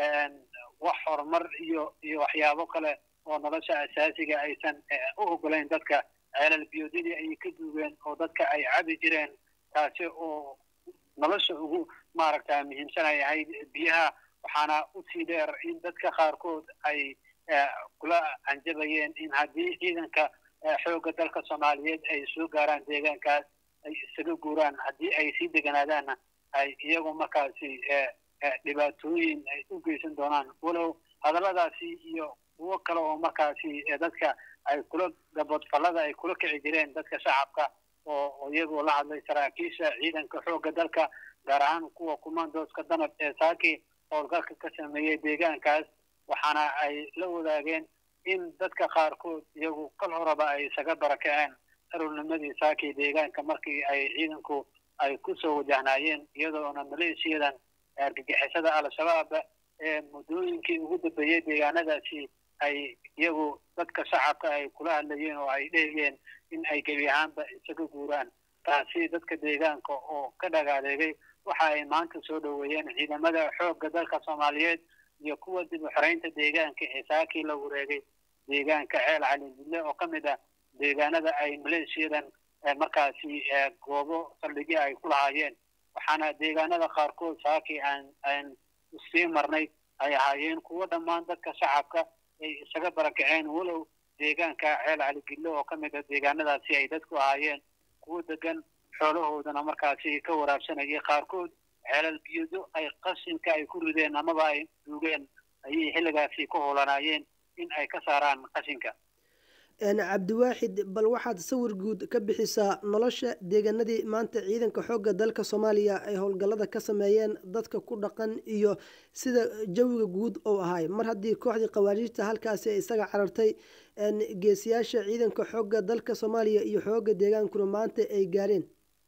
wax horumar iyo iyo waxyaabo kale oo nolosha asaasiga aysan u ogolayn dadka ceelal biyoodidii ayay ka duugeen oo dadka ay cabi jireen taasi oo nolosha ugu maaragta muhiimsanay ahayd biyaha waxaana usii dheer in dadka qaarkood ay kula anjabayeen in haddii ciidanka xoogga dalka soomaaliyeed ay soo gaaraan deegaankaas ay isaga guuraan haddii ay sii deganaadaanna ay iyagu markaasi dhibaatooyin ay u geysan doonaan walow hadalladaasi iyo kuwo kale oo markaasi dadka ay kula gabodfallada ay kula kici jireen dadka shacabka oo iyagoo la hadlay saraakiisha ciidanka xoogga dalka gaar ahaan kuwa kumandoska danab ee saaki howlgalka ka sameeyey deegaankaas waxaana ay la wadaageen in dadka qaarkood iyagu kal horeba ay isaga barakaceen arurnimadii saaki deegaanka markii ay ciidanku ay kusoo wajahnaayeen iyadoona maleeshiyadan argagixisada al-shabaab ee muddooyinkii ugu dambeeyey deegaanadaasi ay iyagu dadka shacabka ay kula hadlayeen oo ay dhehayeen in ay gebi ahaanba isaga guuraan taasi dadka deegaanka oo ka dhagaadeegay waxa ay maanta soo dhoweeyeen ciidamada xoogga dalka soomaaliyeed iyo kuwa dib u xoreynta deegaanka ee saakii la wareegay deegaanka ceel calidille oo ka mid ah deegaanada ay maleeshiyadan markaasi goobo saldhigyo ay ku lahaayeen waxaana deegaanada qaarkood saakii aan aan sii marnay ay ahaayeen kuwo dhammaan dadka shacabka ay isaga barakaceen walow deegaanka ceel caligille oo ka mid ah deegaanadaasi ay dadku ahaayeen kuwo degan xoolahoodana markaasi ka waraabsanayay qaarkood ceelal biyado ay qashinka ay ku rideen amaba ay duugeen ayay xilligaasi ku howlanaayeen in ay ka saaraan qashinka cabdiwaaxid bal waxaad sawir guud ka bixisaa nolosha deegaanadii maanta ciidanka xoogga dalka soomaaliya ay howlgallada ka sameeyeen dadka ku dhaqan iyo sida jawiga guud uu ahay mar haddii kooxdii khawaariijta halkaasi ay isaga carartay geesiyaasha ciidanka xoogga dalka soomaaliya iyo xoogga deegaankuna maanta ay gaareen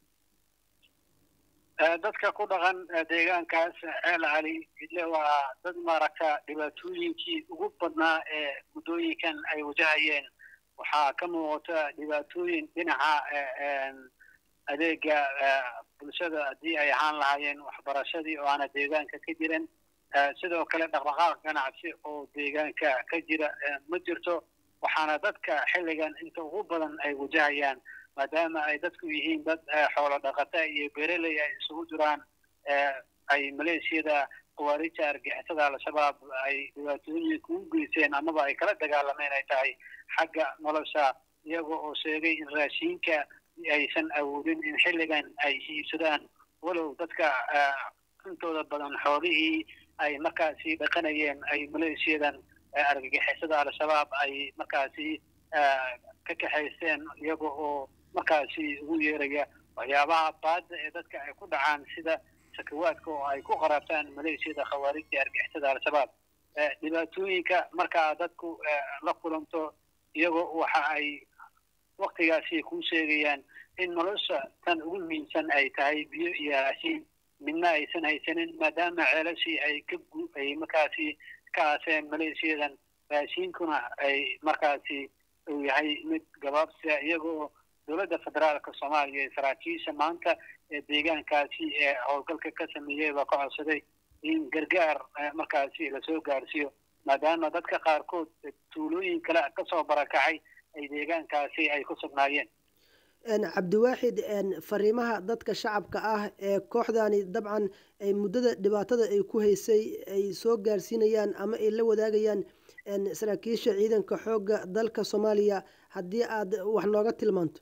dadka ku dhaqan deegaankaas ceel cali ile waa dad maaragta dhibaatooyinkii ugu badnaa ee muddooyinkan ay wajahayeen waxaa ka muuqata dhibaatooyin dhinaca adeega bulshada haddii ay ahaan lahaayeen waxbarashadii oo aana deegaanka ka jiran sidoo kale dhaqdhaqaaq ganacsi oo deegaanka ka jira ma jirto waxaana dadka xilligan inta ugu badan ay wajahayaan maadaama ay dadku yihiin dad xoolo dhaqata iyo beereley ay isugu jiraan ay maleeshiyada khawaarija argixisada al-shabaab ay dhibaatooyinka u geyseen amaba ay kala dagaalameen ay tahay xagga nolosha iyaga oo sheegay in raashiinka aysan awoodin in xilligan ay iibsadaan walow dadka intooda badan xoolihii ay markaasi dhaqanayeen ay maleeshiyadan argagixisada al-shabaab ay markaasi ka kaxaysteen iyaga oo markaasi ugu yeeraya waxyaabaha baadda ee dadka ay ku dhacaan sida sakawaadka oo ay ku qaraabtaan maleeshiyada khawaarijta argixisada al-shabaab dhibaatooyinka markaa dadku la kulanto iyagoo waxa ay waktigaasi ku sheegayaan in nolosha tan ugu muhiimsan ay tahay biyo iyo raashiin midna aysan haysanin maadaama ceelashii ay ka ay markaasi ka aaseen maleeshiyadan raashiinkuna ay markaasi uu yahay mid gabaabsia iyagoo dowladda federaalka soomaaliya ee saraakiisha maanta ee deegaankaasi ee howlgalka ka sameeyey baa ka codsaday in gargaar markaasi lasoo gaarsiiyo maadaama dadka qaarkood tuulooyin kale kasoo barakacay ay deegaankaasi ay ku sugnaayeen cabdiwaaxid fariimaha dadka shacabka ah ee kooxdani dabcan ay muddada dhibaatada ay ku haysay ay soo gaarsiinayaan ama ay la wadaagayaan saraakiisha ciidanka xoogga dalka soomaaliya haddii aad wax nooga tilmaanto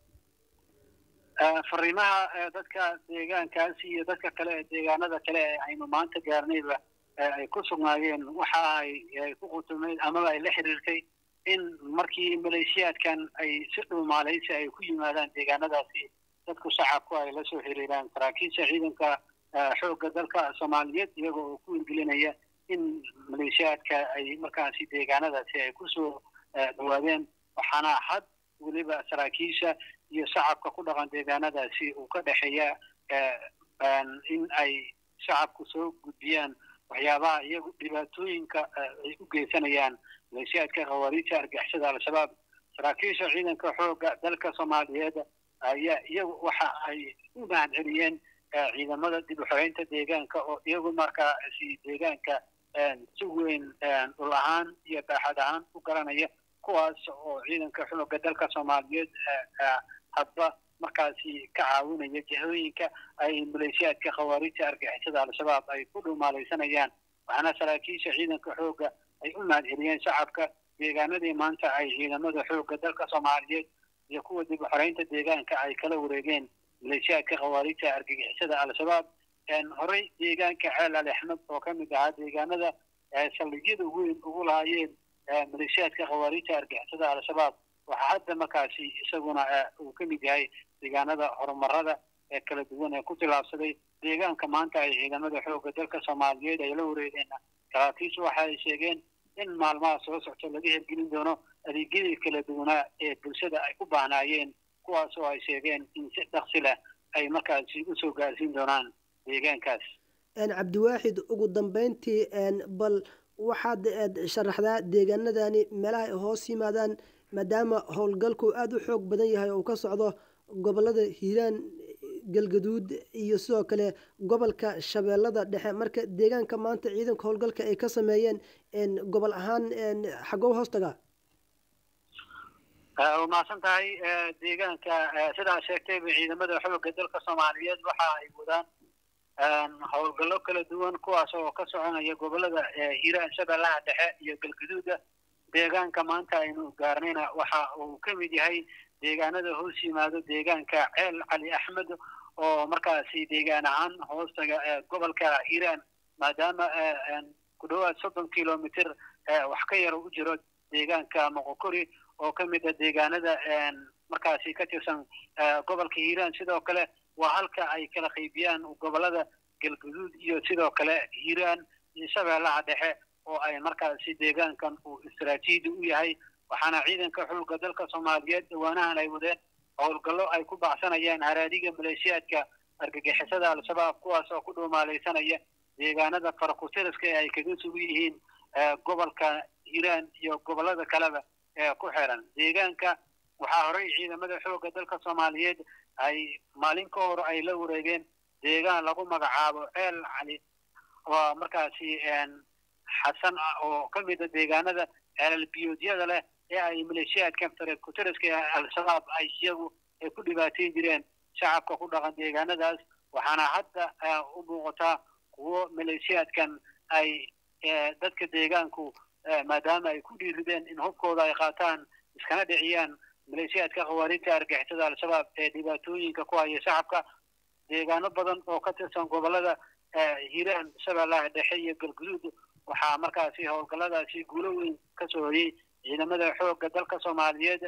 fariimaha dadka deegaankaasi iyo dadka kale ee deegaanada kale ee aynu maanta gaarnayba ay ku sugnaayeen waxa ay ku qutumeyd amaba ay la xiriirtay in markii maleeshiyaadkan ay si dhuumaalaysi ay ku yimaadaan deegaanadaasi dadku shacabku ay la soo xiriiraan saraakiisha ciidanka xoogga dalka soomaaliyeed iyaga oo ku hirgelinaya in maleeshiyaadka ay markaasi deegaanadaasi ay kusoo dhawaadeen waxaana had weliba saraakiisha iyo shacabka ku dhaqan deegaanadaasi uu ka dhexeeya in ay shacabku soo gudbiyaan waxyaabaha iyagu dhibaatooyinka ay u geysanayaan maleeshiyaadka khawaariijta argixisada al-shabaab saraakiisha ciidanka xoogga dalka soomaaliyeed ayaa iyagu waxa ay u mahad celiyeen ciidamada dib u xoreynta deegaanka oo iyagu markaasi deegaanka si weyn dhul ahaan iyo baaxad ahaan u garanaya kuwaas oo ciidanka xoogga dalka soomaaliyeed hadba markaasi ka caawinaya jihooyinka ay maleeshiyaadka khawaariijta argixisada al-shabaab ay ku dhumaalaysanayaan waxaana saraakiisha ciidanka xoogga ay u mahad celiyeen shacabka deegaanadii maanta ay ciidamada xoogga dalka soomaaliyeed iyo kuwa dib u xoreynta deegaanka ay kala wareegeen maleeshiyaadka khawaariijta argagixisada al-shabaab horey deegaanka ceel ali axmed oo ka mid ahaa deegaanada saldhigyada weyn ugu lahaayeen maleeshiyaadka khawaariijta argixisada al-shabaab waxaa hadda markaasi isaguna uu ka mid yahay deegaanada horumarada ee kala duwan ee ku tilaabsaday deegaanka maanta ay ciidamada xoogga dalka soomaaliyeed ay la wareegeen saraakiishu waxa ay sheegeen in maalmaha soo socto laga hirgelin doono adeegyadii kala duwanaa ee bulshada ay u baahnaayeen kuwaas oo ay sheegeen in si dhaksi leh ay markaasi usoo gaarsiin doonaan deegaankaas cabdiwaaxid ugu dambeyntii bal waxaad sharaxdaa deegaanadani meelaha ay hoos yimaadaan maadaama howlgalku aada u xoog badan yahay oo ka socdo gobolada hiiraan galgaduud iyo sidoo kale gobolka shabeellada dhexe marka deegaanka maanta ciidanka howlgalka ay ka sameeyeen gobol ahaan xagow hoostaga waa mahadsan tahay deegaanka sidaa sheegtayba ciidamada xoogga dalka soomaaliyeed waxa ay wadaan howlgallo kala duwan kuwaas oo ka soconaya gobolada hiiraan shabeellaha dhexe iyo galgaduuda deegaanka maanta aynu gaarnayna waxa uu ka mid yahay deegaanada hoos yimaado deegaanka ceel cali axmed oo markaasi deegaan ahaan hoostaga gobolka hiiraan maadaama ku dhowaad soddon kilomitr wax ka yar u jiro deegaanka moqokori oo ka mid a deegaanada markaasi ka tirsan gobolka hiiraan sidoo kale waa halka ay kala qaybiyaan gobolada galguduud iyo sidoo kale hiiraan iyo shabeellaha dhexe oo ay markaasi deegaankan uu istaraatiiji u yahay waxaana ciidanka xoogga dalka soomaaliyeed dhawaanahan ay wadeen howlgallo ay ku baxsanayaan haraadiga maleeshiyaadka argagixisada al-shabaab kuwaas oo ku dhuumaalaysanaya deegaanada farakutiriska ee ay kaga sugan yihiin gobolka hiiraan iyo gobolada kaleba ee ku xiran deegaanka waxaa horey ciidamada xoogga dalka soomaaliyeed ay maalin ka hor ay la wareegeen deegaan lagu magacaabo ceel cali oo markaasi xasan ah oo ka mid a deegaanada ceelal-biyoodyada leh ee ay maleeshiyaadka farakutiriska ee al-shabaab ay iyagu ay ku dhibaateyn jireen shacabka ku dhaqan deegaanadaas waxaana hadda u muuqataa kuwo maleeshiyaadkan ay dadka deegaanku maadaama ay ku dhiirideen in hubkooda ay qaataan iskana dhiciyaan maleeshiyaadka khawaarijta argixisada al-shabaab ee dhibaatooyinka ku haya shacabka deegaano badan oo ka tirsan gobolada hiiraan shabeellaha dhexe iyo galguduud waxaa markaasi howlgalladaasi guulo weyn ka soo hoyey ciidamada xoogga dalka soomaaliyeed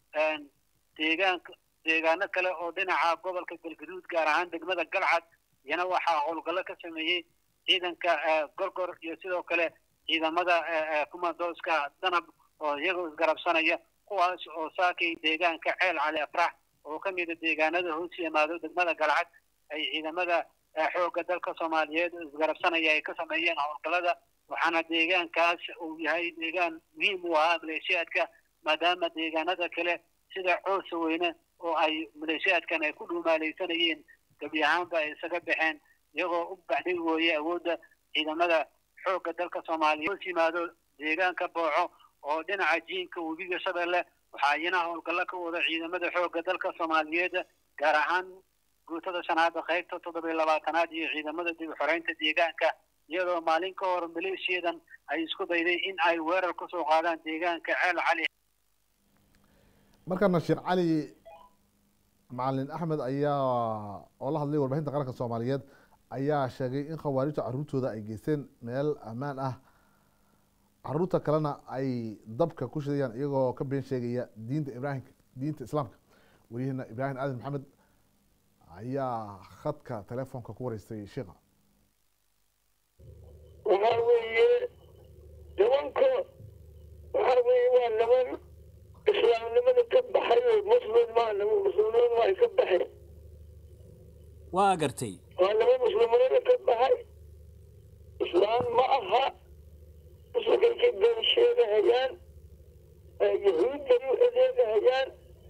deegaanka deegaano kale oo dhinaca gobolka galguduud gaar ahaan degmada galcad iyana waxaa howlgallo ka sameeyey ciidanka gorgor iyo sidoo kale ciidamada kumadooska danab oo iyagoo isgarabsanaya kuwaas oo saakay deegaanka ceel cali afrax oo ka mida deegaanada hoos yimaado degmada galcad ay ciidamada xoogga dalka soomaaliyeed isgarabsanaya ay ka sameeyeen howlgallada waxaana deegaankaas uu yahay deegaan muhiim u ahaa maleeshiyaadka maadaama deegaanada kale sida coosa weyne oo ay maleeshiyaadkan ay ku dhuumaalaysanayeen gebi ahaanba ay isaga baxeen iyagoo u baxdhig wooye awoodda ciidamada xoogga dalka soomaaliyeed hoos yimaado deegaanka booco oo dhinaca jiinka webiga shabeelle waxaa iyana howlgallo ka wada ciidamada xoogga dalka soomaaliyeed gaar ahaan guutada shanaada qaybta toddoba iyo labaatanaad iyo ciidamada dib u xoreynta deegaanka iyadoo maalin ka hor maleeshiyadan ay isku dayday in ay weerar kusoo qaadaan deegaanka ceel cali markana sheekh cali macalin axmed ayaa oo la hadlay warbaahinta qaranka soomaaliyeed ayaa sheegay in khawaarijta caruurtooda ay geysteen meel ammaan ah caruurta kalena ay dabka ku shidayaan iyagoo ka been sheegaya diinta ibrahim diinta islaamka weliyaheena ibraahim aadan maxamed ayaa khadka telefoonka ku wareystay sheikha waxaa weeye nimanka waxaa weeye waa niman islaamnimada ka baxay oo muslim maa nama muslimnimada waa ka baxay waa gartay waa nama muslimnimada ka baxay islaam ma aha muslimkay ka been sheegahayaan yahuudday u adeegahayaan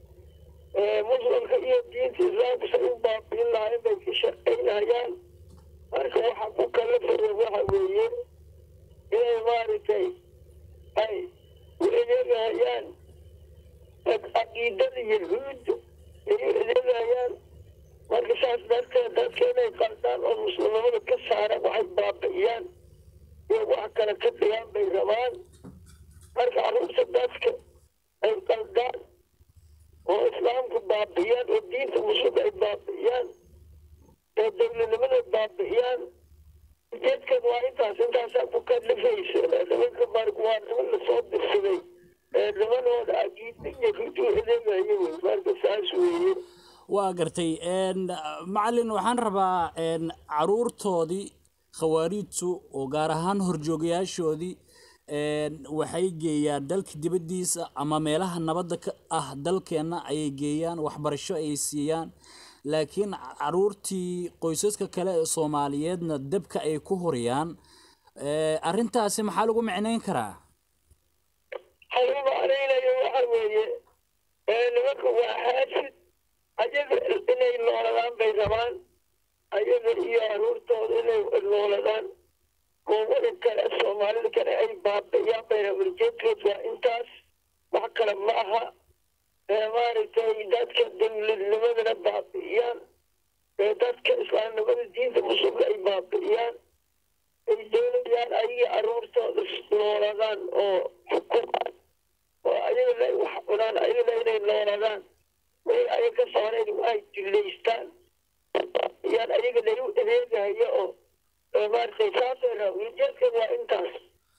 muslimka iyo diinta islaamka say u baabiin lahayn bay ka shaqaynahayaan marka waxa ku kala fara waxa weeye inay maaragtay ay u adeegahayaan caqiidada yahuudda ay u adeegahayaan marka saas darteed dadka inay qaldaan oo muslimnimada ka saaraan waxay baabi'iyaan iyo wax kale ka dhigaan bay rabaan marka carruurta dadka ay qaldaan oo islaamku baabi'iyaan oo diinta muslimka ay baabi'iyaan oo dowladnimada baabi'iyaan ujeedkan waa intaas intaasaa ku kalifaysa nimanka marka waa niman lasoo dirsaday nimanooda caqiida yahuud u adeegayo wey marka saas weeye waa gartay macalin waxaan rabaa caruurtoodii khawaariidtu oo gaar ahaan horjoogayaashoodii waxay geeyaan dalka dibaddiisa ama meelaha nabadda ka ah dalkeenna ayay geeyaan waxbarasho ay siiyaan laakiin caruurtii qoysaska kale ee soomaaliyeedna dabka ay ku horiyaan arrintaasi maxaa lagu micnayn karaa lagu macnaynayo waxa weeye nimanka waa xaasid ayaga inay nooladaan bay rabaan ayaga iyo caruurtooda inay nooladaan goobada kale soomaalida kale ay baabi'iyaan bay rabaan ujeedkood waa intaas wax kale ma aha maaragtay dadka dowladnimadana baabi'iyaan dadka islaamnimada diinta muslimka ay baabi'iyaan ay doonayaan ayaga caruurtooda nooladaan oo xukumaan oo ayagana wax cunaan ayagana inay nooladaan way ayaga ka saareen ay dilaystaan yaan ayaga lagu adeegayo oo maaragtay saasay rabaan ujeedkan waa intaas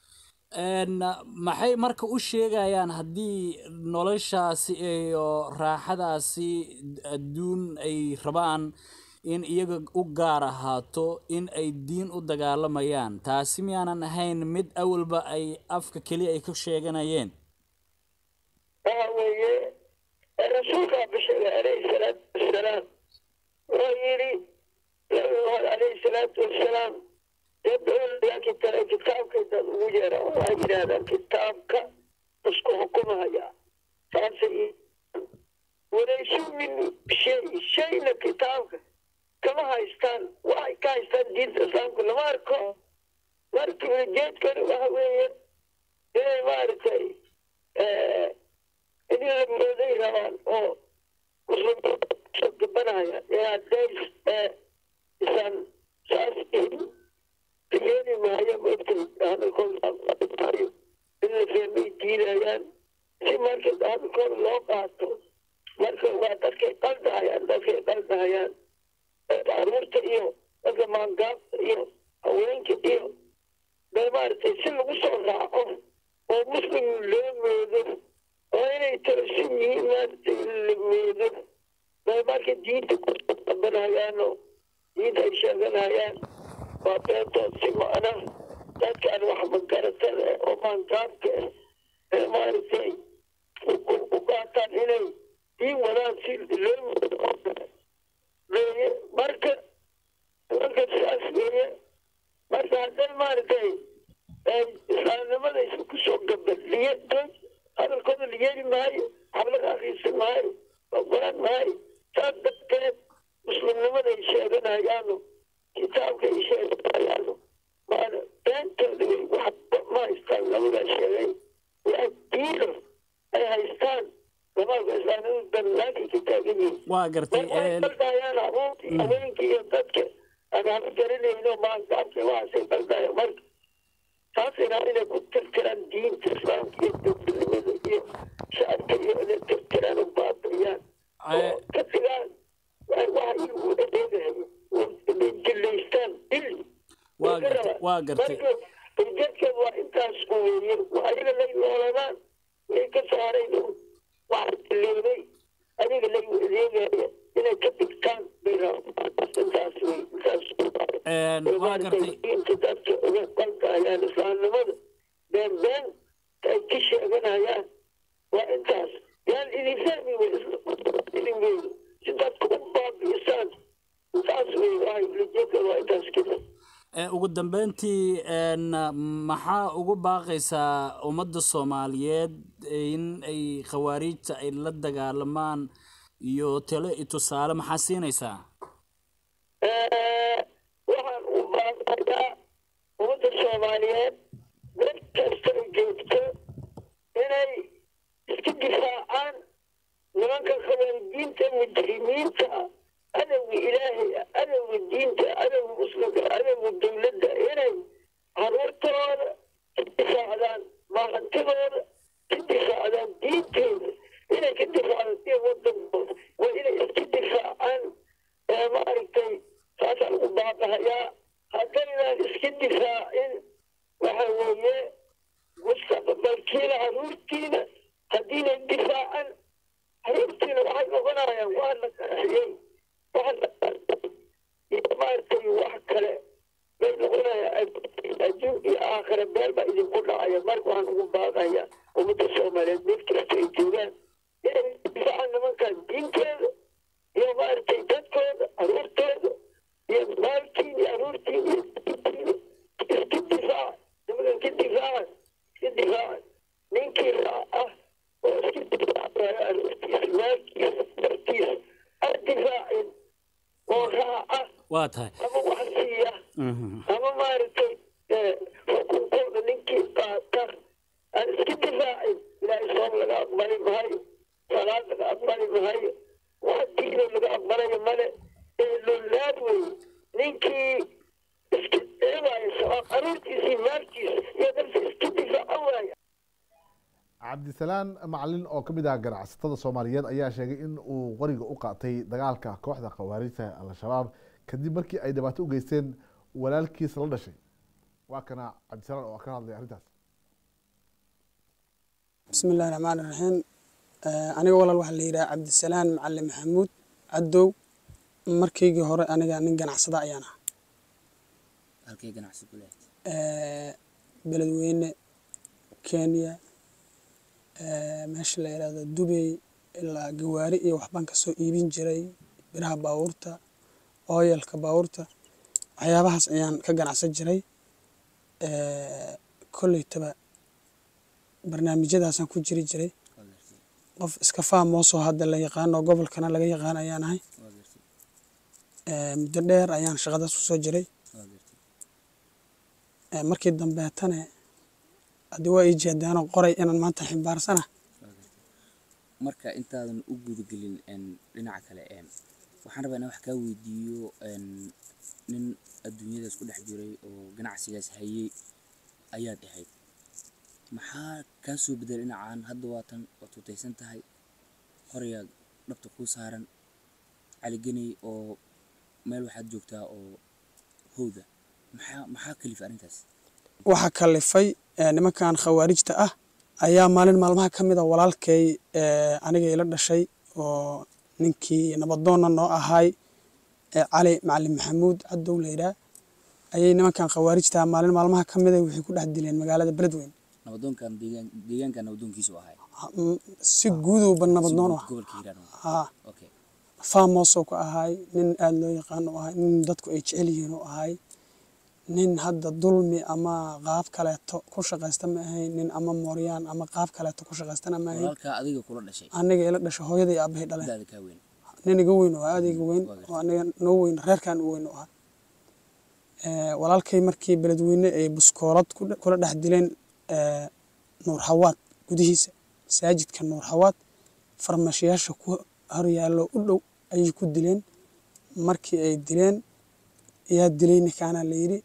maxay marka u sheegayaan haddii noloshaasi iyo raaxadaasi adduun ay rabaan in iyaga u gaar ahaato in ay diin u dagaalamayaan taasi miyaanan ahayn mid awalba ay afka keliya ay ka sheeganayeen waxa weeye rasuulkaa bisheegay calayhi salaatu wassalaam wuxuu yidhi nabigood calayhi salaatu wassalaam dee kitaabe kitaabka dad ugu yeera waxay yidhahdaan kitaabka isku xukumahaya saasay walaysu min shay shayna kitaabka kama haystaan waxay ka haystaan diinta islaamka lama arko marka ujeedkana waxa weeye inay maaragtay in la mooday rabaan oo muslimiinta gabanaya ee hadday isan saas yeeli maayo maogtay hadalkooda in la fahmay diidayaan si marka hadalkooda loo qaato marka waa dadkay qaldahayaan dadkay qaldahayaan caruurta iyo dadka maangaabta iyo haweenka iyo bee maaragtay si lagu soo raaco oo muslim loo moodo oo inay tarasin yihiin maaragtay la moodo bee marka diinta kuabanahayaanoo diinta ay sheeganayaan waa beentood si macna dadkaan wax magaratada oo maangaabka ah ee maaragtay u qaataan inay diin wadaan si loo moodo weeye marka marka sidaas weeye marka hadday maaragtay islaamnimada isu kusoo gabadliye dood hadalkooda la yeeli maayo xablaga akriisan maayo ogolan maayo saas darteed muslimnimada ay sheeganayaano kitaabka ay sheeganayaano maana beentooda way waxba ma haystaan labadaa sheegay wax diino ay haystaan lamaaka islaamnimada bannaankay ka taagan yihiin waa gartay qaldayaan abuurta iyo haweenka iyo dadka aan haba garanayno maangaabka waxaasay qaldaya marka taasay rabaa inay ku tirtiraan diinta islaamka iyo dowladnimada iyo shacabka iyo inay tirtiraan oo baabi'iyaan oo ka dhigaan waxa iyagu adeegayo inay jilaystaan dil waa gartay waa gartay marka ujeedkeed waa intaas weeye ayaga lay nooladaan way ka saareen waxa dileeday adiga lay adeegaya inay ka dhigtaan bay rabaan intaas wey intaas waa gartay diinta dadka uga qalkayaan islaamnimada been been ay ka sheeganayaan waa intaas idin fahmi wey si dadku u baabi'isaan saas wey wahay ulajeedka waa intaas kida Eh, ugu dambeyntii een, maxaa ugu baaqaysaa ummadda soomaaliyeed in ay khawaariijta ay la dagaalamaan iyo talo iyo tusaale maxaa siinaysaa waxaan u baaqayaa ummadda soomaaliyeed meel kasta oo joogto inay iska difaacaan nimanka khawaarijiinta mujrimiinta adowga ilaahay adowga diinta adowga muslimka adowga dowladda inay caruurtooda ka difaacdaan maahantidooda ka difaacdaan diintooda inay ka difaacdaan iyo wadankooda waa inay iska difaacaan ee maaragtay saasaan ugu baaqahayaa haddaynaan iska difaacin waxa weeye mustaqbalkiina caruurtiina haddiinay difaacan caruurtiina waxay noqonayaan waa la qaraxiyey waa la qarxay iyo maaragtay wax kale bay noqonayaan adduun iyo aakhira meel baa idinku dhacaya marka waxaan ugu baaqayaa ummadda soomaaliyeed meel kasta ay joogaan inay difaacaan nimankan diinteeda iyo maaragtay dadkooda caruurtooda iyo maalkiin iyo caruurtiin iyo diintiina iska difaaca nimankan ka difaacan iska difaacan ninkii raac ah oo iska difaacaya caruurtiisa maalkiisa dartiisa aan difaacin oo raaca waa tahay ama wax siiya ama maaragtay xukunkooda ninkii qaata aan iska difaacin ilaahay soom laga aqbali maayo salaad laga aqbali maayo wax diino laga aqbalayo male ee lolaad wey ninkii iska eewaaya sabab caruurtiisii maalkiisa iyo dalka iska difaaca waaya cabdisalaan macalin oo ka mid ah ganacsatada soomaaliyeed ayaa sheegay in uu qoriga u qaatay dagaalka kooxda khawaarijta al-shabaab kadib markii ay dhibaato u geysteen walaalkiisa la dhashay waa kana cabdisalaan oo ka hadlay arrintaas بسم الله الرحمن الرحيم aniga walaal waxaa la yidhaha cabdisalaan macalin maxamuud cadow markaygii hore aniga nin ganacsada ayaan ah halkay ganacsi ku leeyahay Eh, beledweyne kenya eh, meesha la yidhahdo dubey ilaa gawaari iyo waxbaan kasoo iibin jiray biraha baabuurta ooyalka baabuurta waxyaabahaas ayaan ka ganacsan jiray Eh, kolleytaba barnaamijyadaasaan ku jiri jiray waa gartay qof iska faamoosoo hadda la yaqaano gobolkana laga yaqaan ayaan ahay waa gartay Eh, muddo dheer ayaan shaqadaas kusoo jiray waa gartay Eh, markii dambeetane haddii waa ii jeedaanoo qoray inaan maanta ximbaarsana waa gartay marka intaadan u gudagelin een, dhinaca kale een, waxaan rabaa inaan wax kaa weydiiyo een, nin adduunyadaas ku dhex jiray oo ganacsigaas hayay ayaad ahayd maxaa kaa soo bedel dhinacaan hadda waatan waad tutaysan tahay qorayaa dhabta kuu saaran caligeney oo meel waxaad joogtaa oo howda maxaa maxaa kalifa arrintaas waxaa kalifay eh, nimankan khawaarijta ah ayaa maalin maalmaha ka mid a walaalkay eh, aniga ila dhashay oo ninkii nabadoonna noo ahay eh, cali macalin maxamuud cadow la yidhaah ayay nimankan khawaarijta ah maalin maalmaha ka mid a waxay ku dhex dileen magaalada beledweyne nabadoonkan deegaan deegaankan nabadoonkiisu ahay Ha- m- si guudowba nabadoon u ah gobolka hiiraan haa okay faamoosoo ka ahay nin aada loo yaqaano u ahay nin dadku ay jecel yihiin u ahay nin hadda dulmi ama qaab kaleeto ku shaqaysta ma ahayn nin ama mooryaan ama qaab kaleeto ku shaqaystana ma ahayn walaalkaa adiga kula dhashay aniga ila dhashay hooyada iyo aabahay dhaleen daada kaa weyn nin iga weyn oo aada iga weyn Waa gartay. oo aniga noo weyn reerkan u weyn u ahaa Eh, walaalkay markii beledweyne ay buskoolad ku dhe- kula dhex dileen eh, nuur xawaad gudihiisa masaajidka nuur xawaad farmashiyaasha ku horyaallo u dhow ayay ku dileen markii ay dileen yaa dilay ninkaana la yidhi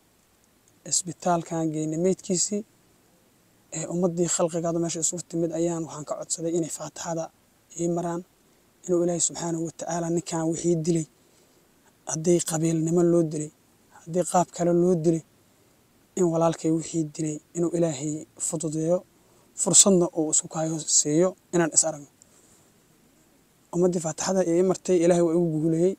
isbitaalkan geynay meydkiisii ee ummadii khalqigaada meesha isugu timid ayaan waxaan ka codsaday inay faatixada ii maraan inuu ilaahay subxaanahu watacaala ninkan wixii dilay haddii qabiilnimo loo dilay haddii qaab kale loo dilay in walaalkay wixii dilay inuu ilaahay fududeeyo fursadna uu isku kaayo siiyo inaan is aragno ummaddii faatixada ii martay ilaahay waa igu guuleeyey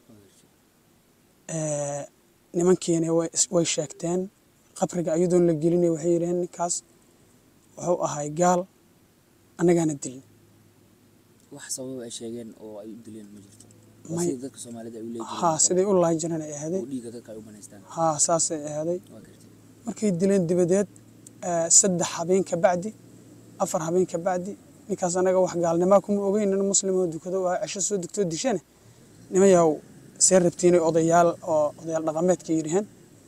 Eh, nimankiina way is- way sheegteen qabriga iyadoon la gelinay waxay yidhaheen ninkaas wuxuu ahay gaal annagaana dilin wax sababa ay sheegeen oo ay u dileen ma jirto May- waa sida dadka soomaalida ay u leeyihiin haa siday u laahi jireen ay ahaday oo dhiigga dadka ay u banaystaan haa saasay ahaday waa gartay markay dileen dibadeed eh, saddex habeen ka bacdi afar habeen ka bacdi ninkaas anaga wax gaalnimaa kuma ogeyn nin muslim oo dukado waa cisho soo dugtoo dishane nimayaw see rabtiinay odayaal oo odayaal dhaqameedka yidhaheen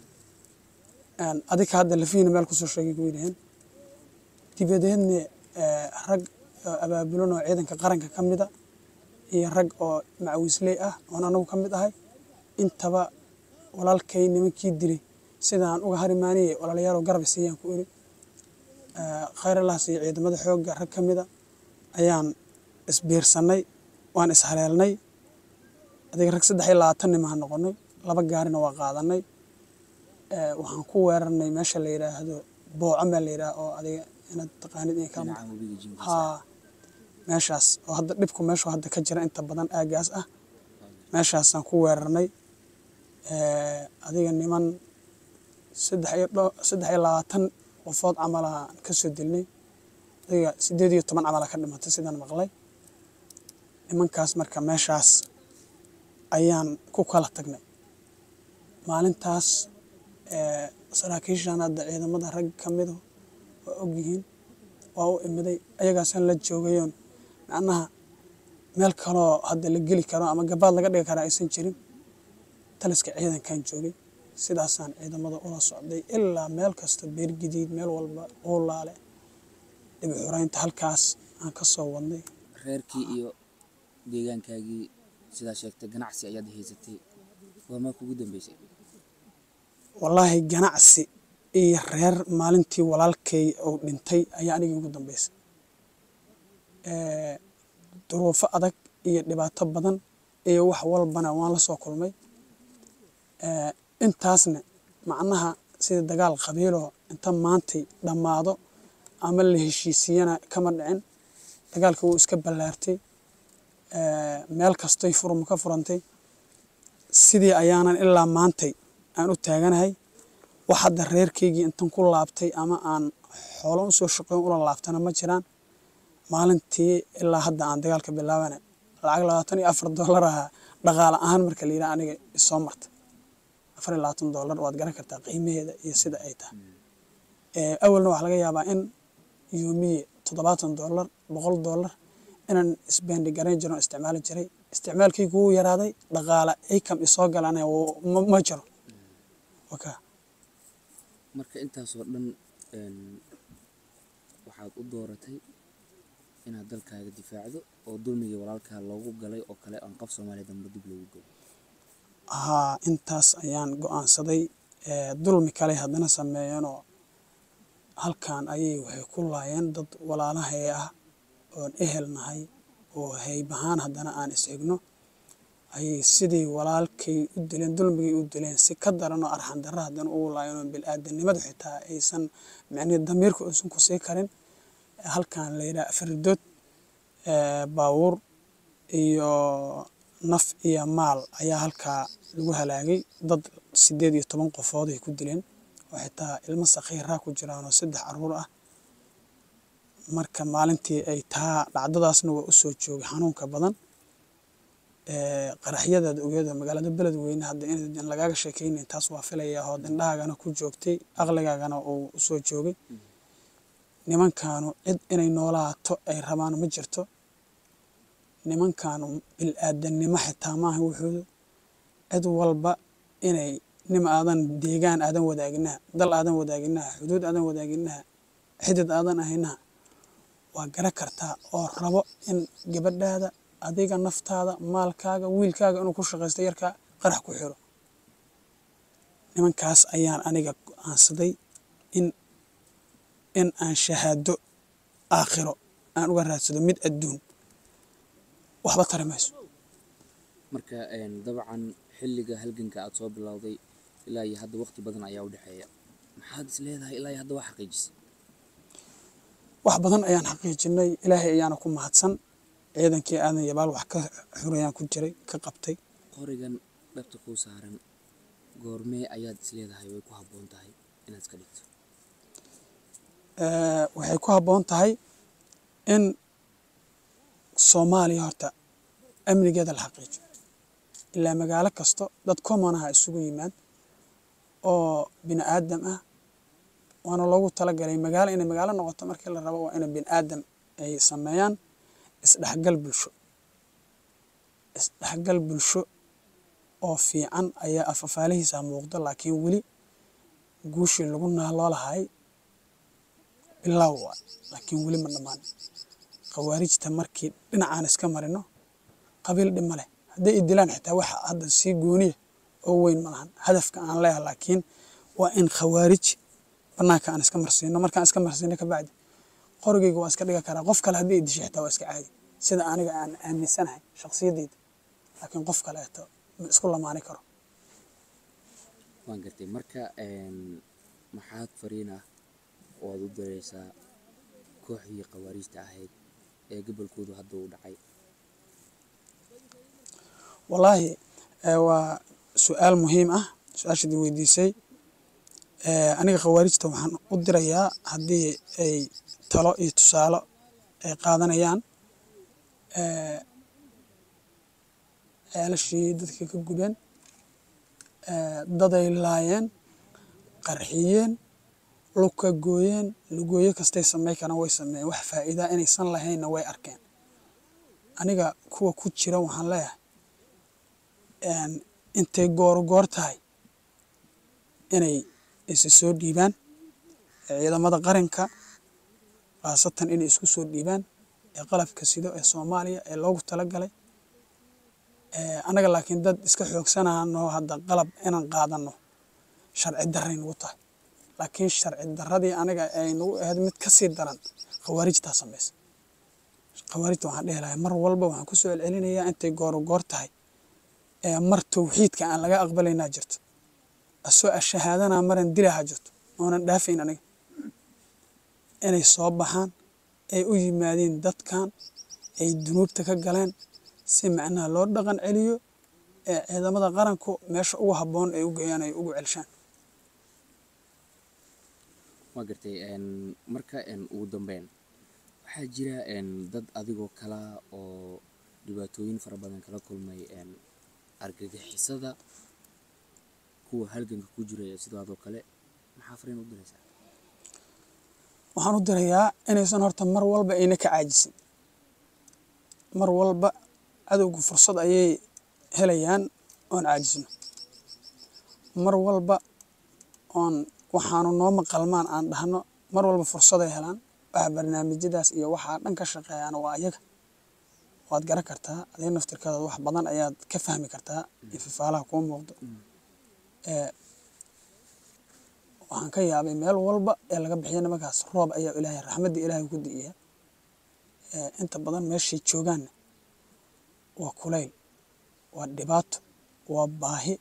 adika hadda lafihiina meel kusoo sheegay ku yidhaheen dibadeedna eh, rag oo abaabulan oo ciidanka qaranka ka mida iyo rag oo macawisley ah oon anagu ka mid ahay intaba walaalkay nimankii dilay sidaan uga harimaaniyey walaalayaal garab siiyaan ku iri khayralahaas iyo ciidamada xoogga rag ka mida ayaan isbiirsanay waan ishaleelnay adiga rag saddex iyo labaatan nimaha noqonay laba gaarina waa qaadanay Eh, waxaan ku weerarnay meesha la yidhaahdo booco meel la yidhaah oo adiga inaad taqaanid in kama dhinaca webiga jimkiisa haa meeshaas oo hadda dhibku meeshu hadda ka jira inta badan aagaas ah meeshaasaan ku weerarnay Eh, adiga niman saddex iyo dho- saddex iyo labaatan qofood camalaan ka soo dilnay adiga sideed iyo toban camala ka dhimatay sidaan maqlay nimankaas marka meeshaas ayaan ku kala tagnay maalintaas eh, saraakiishan hadda ciidamada rag ka mido waa ogyihiin waa u imiday ayagaasaan la joogayoon macnaha meel kaloo hadda la geli karo ama gabaad laga dhigi karaa aysan jirin taliska ciidankan joogay sidaasaan ciidamada ula socday ilaa meel kasta beergidiid meel walba uulaale dhibi xuraynta halkaas aan ka soo wadnay reerkii iyo deegaankaagii sidaa sheegtay ganacsi ayaad haysatay goormaa kugu dambeysay wallaahi ganacsi iyo reer maalintii walaalkay uu dhintay ayaa aniga ugu dambeysay Eh, duruufo adag iyo dhibaato badan iyo wax walbana waan la soo kulmay Eh, intaasna macnaha sida dagaal qabiiloo inta maantay dhammaado ama la heshiisiyana kama dhicin dagaalka wuu iska ballaartay Eh, meel kastoy furum ka furantay sidii ayaanan ilaa maantay aan u taaganahay wax hadda reerkaygii intan ku laabtay ama aan xoolo usoo shaqeyn ula laabtana ma jiraan maalintii ilaa hadda aan dagaalka bilaabana lacag labaatan iyo afar dollar ahaa dhaqaale ahaan marka la yidhaha aniga isoo marta afar iyo labaatan dollar waad garan kartaa qiimaheeda iyo sida ay tahay Eh, awalna waxaa laga yaabaa in yoomiye toddobaatan dollar boqol dollar inaan isbendi garayn jiro oo isticmaali jiray isticmaalkaygu wuu yaraaday dhaqaale income isoo galana wuu- ma ma jiro waka marka intaasoo dhan een, waxaad u dooratay inaad dalkaaga difaacdo oo dulmigii walaalkaa loogu galay oo kale aan qof soomaaliya dambe dib loogu galo haa intaas ayaan go-aansaday Eh, dulmi kale haddana sameeyeenoo halkan ayay waxay ku laayeen dad walaalahay ah oon ehel nahay oo haybahaan haddana aan is-egno ayay sidii walaalkay u dileen dulmigay u dileen si ka daran oo arxan darra haddana ugu laayeen oo bil-aadanimadu xitaa aysan micnihi damiirka uusan ku sii karin halkan la yidhaha afaridood eh, baabuur iyo naf iyo maal ayaa halkaa lagu halaagay dad sideed iyo toban qofood ay ku dileen oo xitaa ilmo sakhiiraa ku jiraan oo saddex caruur ah marka maalintii ay taa dhacdadaasna waa u soo joogay xanuunka badan Eh, qaraxyadaad ogeeda magaalada beledweyne hadda in lagaaga sheekeynayn taas waa filayaa oo indhahaagana ku joogtay aqligaagana uu usoo joogay nimankaanu cid inay noolaato ay rabaan ma jirto nimankaanu bil-aadanimo xitaa maaha wuxuudu cid walba inay nim aadan deegaan aadan wadaaginaha dal aadan wadaaginaha xuduud aadan wadaaginaha xidid aadan ahaynaha waa gara kartaa oo rabo in gabadhaada adiga naftaada maalkaaga wiilkaaga inuu ku shaqaysto yarkaa qarax ku xiro nimankaas ayaan aniga go-aansaday in in aan shahaado aakhiro aan uga raadsado mid adduun waxba tari mayso marka een, dabcan xilliga halganka aad soo bilowday ilaa iyo hadda waqti badan ayaa u dhexeeya maxaad is leedahay ilaa iyo hadda waa xaqiijisay wax badan ayaan xaqiijinay ilaahay ayaana ku mahadsan ciidankii aadan yabaal wax ka xurayaan ku jiray ka qabtay qorigan dhabta kuu saaran goormee ayaad is leedahay way ku habboon tahay inaad iska dhigto Eh, waxay ku habboon tahay in soomaaliya horta amnigeeda la xaqiijiyo ilaa magaalo kasto dad common aha isugu yimaad oo bini aadam ah waana loogu talagalay magaalo inay magaalo noqoto markii la rabo waa ina bini aadam ay sameeyaan isdhexgal bulsho isdhexgal bulsho oo fiican ayaa afafaalihiisa muuqdo laakiin weli guushii lagu naaloo lahay bilow waa laakiin weli ma dhammaanin khawaarijta markii dhinacaan iska marino qabiil dhima leh hadday i dilaan xitaa waxa hadda sii gooniya oo weyn ma lahan hadafka aan leeyahay laakiin waa in khawaarij banaanka aan iska marsiino markaan iska marsiino kabacdi qorigeyga waa iska dhiga karaa qof kale haddii i dishay xitaa waa iska caadi sida aniga aan aaminsanahay shakhsiyadeyda laakiin qof kaleeto ma isku lamaani karo waan gartay marka maxaad fariin ah oo aad u diraysaa kooxdii khawaariijta ahayd ee gobolkoodu hadda uu dhacay wallaahi waa su-aal muhiim ah su-aashaad i weydiisay aniga khawaarijta waxaan u dirayaa haddii ay talo iyo tusaalo ay qaadanayaan ceelashii dadka ka gubeen daday laayeen qarxiyeen lugka gooyeen lugooyo kastay samey karaan way sameeyeen wax faa'iidaa inaysan lahaynna way arkeen aniga kuwa ku jira waxaan leeyahay intay goor goor tahay inay isa soo dhiibaan ciidamada qaranka khaasatan inay isku soo dhiibaan ee qalabka sido ee soomaaliya ee loogu talagalay annaga laakiin dad iska xoogsanano hadda qalab inaan qaadano sharci darray nagu tahay laakiin sharci darradii aniga ay nagu ahayd mid ka sii daran khawaarijtaa samaysa khawaarijta waxaan dhehi lahay mar walba waxaan ku soo celcelinayaa intay goor goor tahay mar tawxiidka aan laga aqbalaynaa jirto asoo ashahaadanaa maran dilaha jirto oonan dhaafayn aniga inay soo baxaan ay u yimaadeen dadkan ay dunuubta ka galeen si macnaha loo dhaqan celiyo ee ciidamada qaranku meesha ugu habboon ay u geeyaan ay ugu celshaan waa gartay marka ugu dambeyn waxaa jira dad adigoo kala oo dhibaatooyin fara badan kala kulmay argagixisada kuwa halganka ku jiraya sidaadoo kale maxaa fariin u diraysaa waxaan u dirayaa inaysan horta mar walba ayna ka caajisin mar walba cadowga fursad ayay helayaan oon caajisno mar walba oon waxaanu noo maqalmaan aan dhahno mar walba fursaday helaan waxa barnaamijyadaas iyo waxaa dhan ka shaqeeyaan waa ayaga waad garan kartaa adiga naftirkaada wax badan ayaad ka fahmi kartaa ifafaalaha kuu muuqdo waxaan ka yaabay meel walba ee laga bixiya nimankaas roob ayaa ilaahay raxmaddii ilaahay ku di'iya inta badan meeshay joogaanna waa kulayl waa dhibaato waa baahi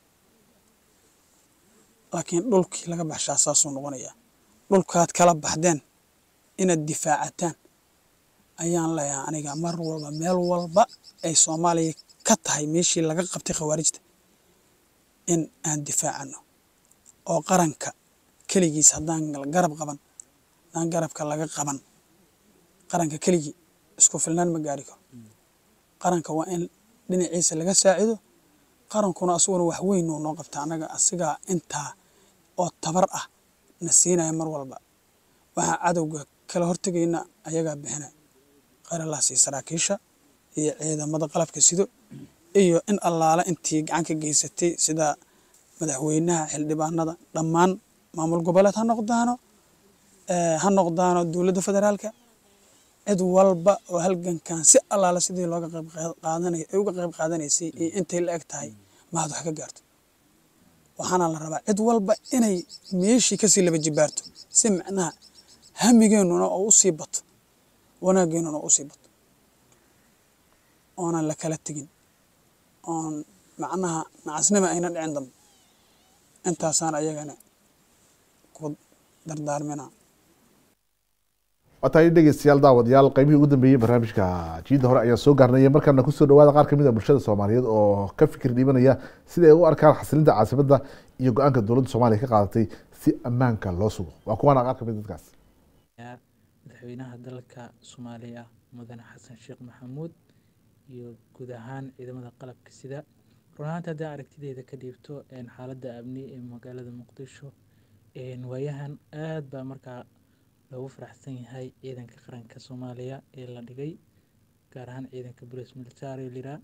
laakiin dhulkii laga baxshaa saasuu noqonayaa dhulkaad kala baxdeen inaad difaacataan ayaan leeyahay aniga mar walba meel walba ay soomaaliya ka tahay meeshii laga qabtay khawaarijta in aan difaacano oo qaranka keligiis haddaan garab qaban haddaan garabka laga qaban qaranka keligii isku filnaan ma gaari karo qaranka waa in dhinaciisa laga saacido qarankuna asuguna wax weyn uu noo qabta annaga asigaa intaa oo tabar ah na siinaya mar walba waxaa cadowga kala hortegayna ayagaa bixinaya qaralaasi saraakiisha iyo ciidamada qalabka sido iyo in allaale intii gacan ka geysatay sida madaxweynaha xildhibaanada dhammaan maamul goboleed ha noqdaano ha noqdaano dowladda federaalka cid walba oo halgankan si allaale sidii looga qayb qaadanay ay uga qayb qaadanaysay iyo intay la eg tahay mahad wax ka gaarto waxaana la rabaa cid walba inay meeshii kasii laba jibaarto si macnaha hamigeennuna oo usii bato wanaageennuna oo usii bato oonan la kala tegin oon macnaha nacasnima ayna dhicin dambe intaasaan ayagana ku dardaarmina waa tahay dhegeystayaal daawadayaal qaybihii ugu dambeeyey barnaamijka jiida hore ayaa soo gaarnaya markaana kusoo dhawaada qaar kamid a bulshada soomaaliyeed oo ka fikir dhiibanaya sida ay u arkaan xasilinta caasimada iyo go-aanka dowladda soomaaliya ka qaadatay si ammaanka loo sugo waa kuwaana qaar kamid dadkaas madaxweynaha dalka soomaaliya mudane xasan sheekh maxamuud iyo guud ahaan ciidamada qalabka sida run ahaanta haddii aragtideyda ka dhiibto xaaladda amni ee magaalada muqdisho waayahan aad baa markaa loogu faraxsan yahay ciidanka qaranka soomaaliya ee la dhigay gaar ahaan ciidanka bolis military lira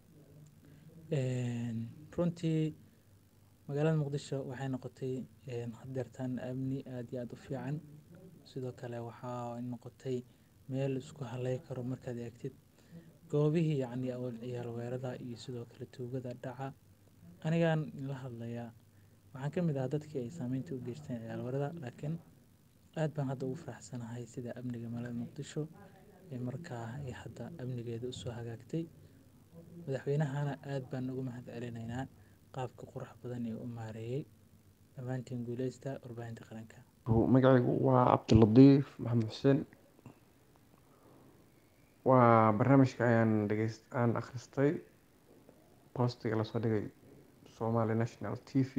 runtii magaalada muqdisho waxay noqotay hadeertaan amni aada iyo aada u fiican sidoo kale waxaa noqotay meel isku haley karo markaad eegtid goobihii yacni awal ciyaal weerada iyo sidoo kale tuugada dhaca anigaan la hadlayaa waxaan ka mid ahaa dadkii ay saameynta u geysteen ciyaal weerada laakiin aad baan hadda ugu faraxsanahay sida amniga magaalada muqdisho ee markaa ay hadda amnigeeda usoo hagaagtay madaxweynahana aad baan ugu mahad celinaynaa qaabka qurux badan ee u maareeyey dhammaantiin guuleysta warbaahinta qaranka magacaygu waa cabdiladiif maxamed xuseen waa barnaamijka ayaan dhegeyst aan akhristay boostiga lasoo dhigay somali national t v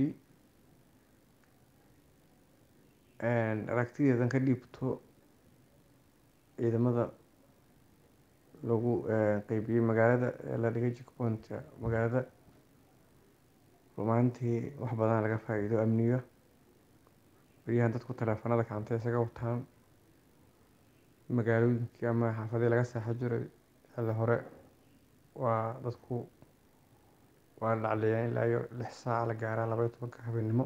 aragtideedan ka dhiibto ciidamada lagu qeybiyey magaalada ee la dhigay jikpointka magaalada rumaantii wax badan laga faa-iido amniga beryahan dadku taleefanada gacanta isaga wataan magaalooyinkii ama xaafadii laga seexo jiray xilli hore waa dadku waa dhacleeyaan ilaa iyo lix saaca la gaaraa labaiyo tobanka habeenimo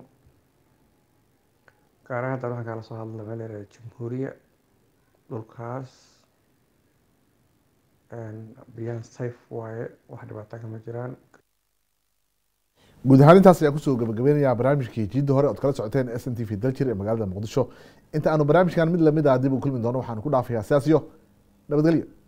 gaaraha haddan waxaan kala soo hadla meel yaraha jamhuuriya dhulkaas beryahan sayf waaye wax dhibaata kama jiraan guud ahaan intaas ayaan kusoo gabagabeynayaa barnaamijkii jiidda hore ood kala socoteen s n t v daljir ee magaalada muqdisho inta aanu barnaamijkan mid lamid ah dib u kulmi doono waxaanu ku dhaafayaa sidaas iyo nabadgelyo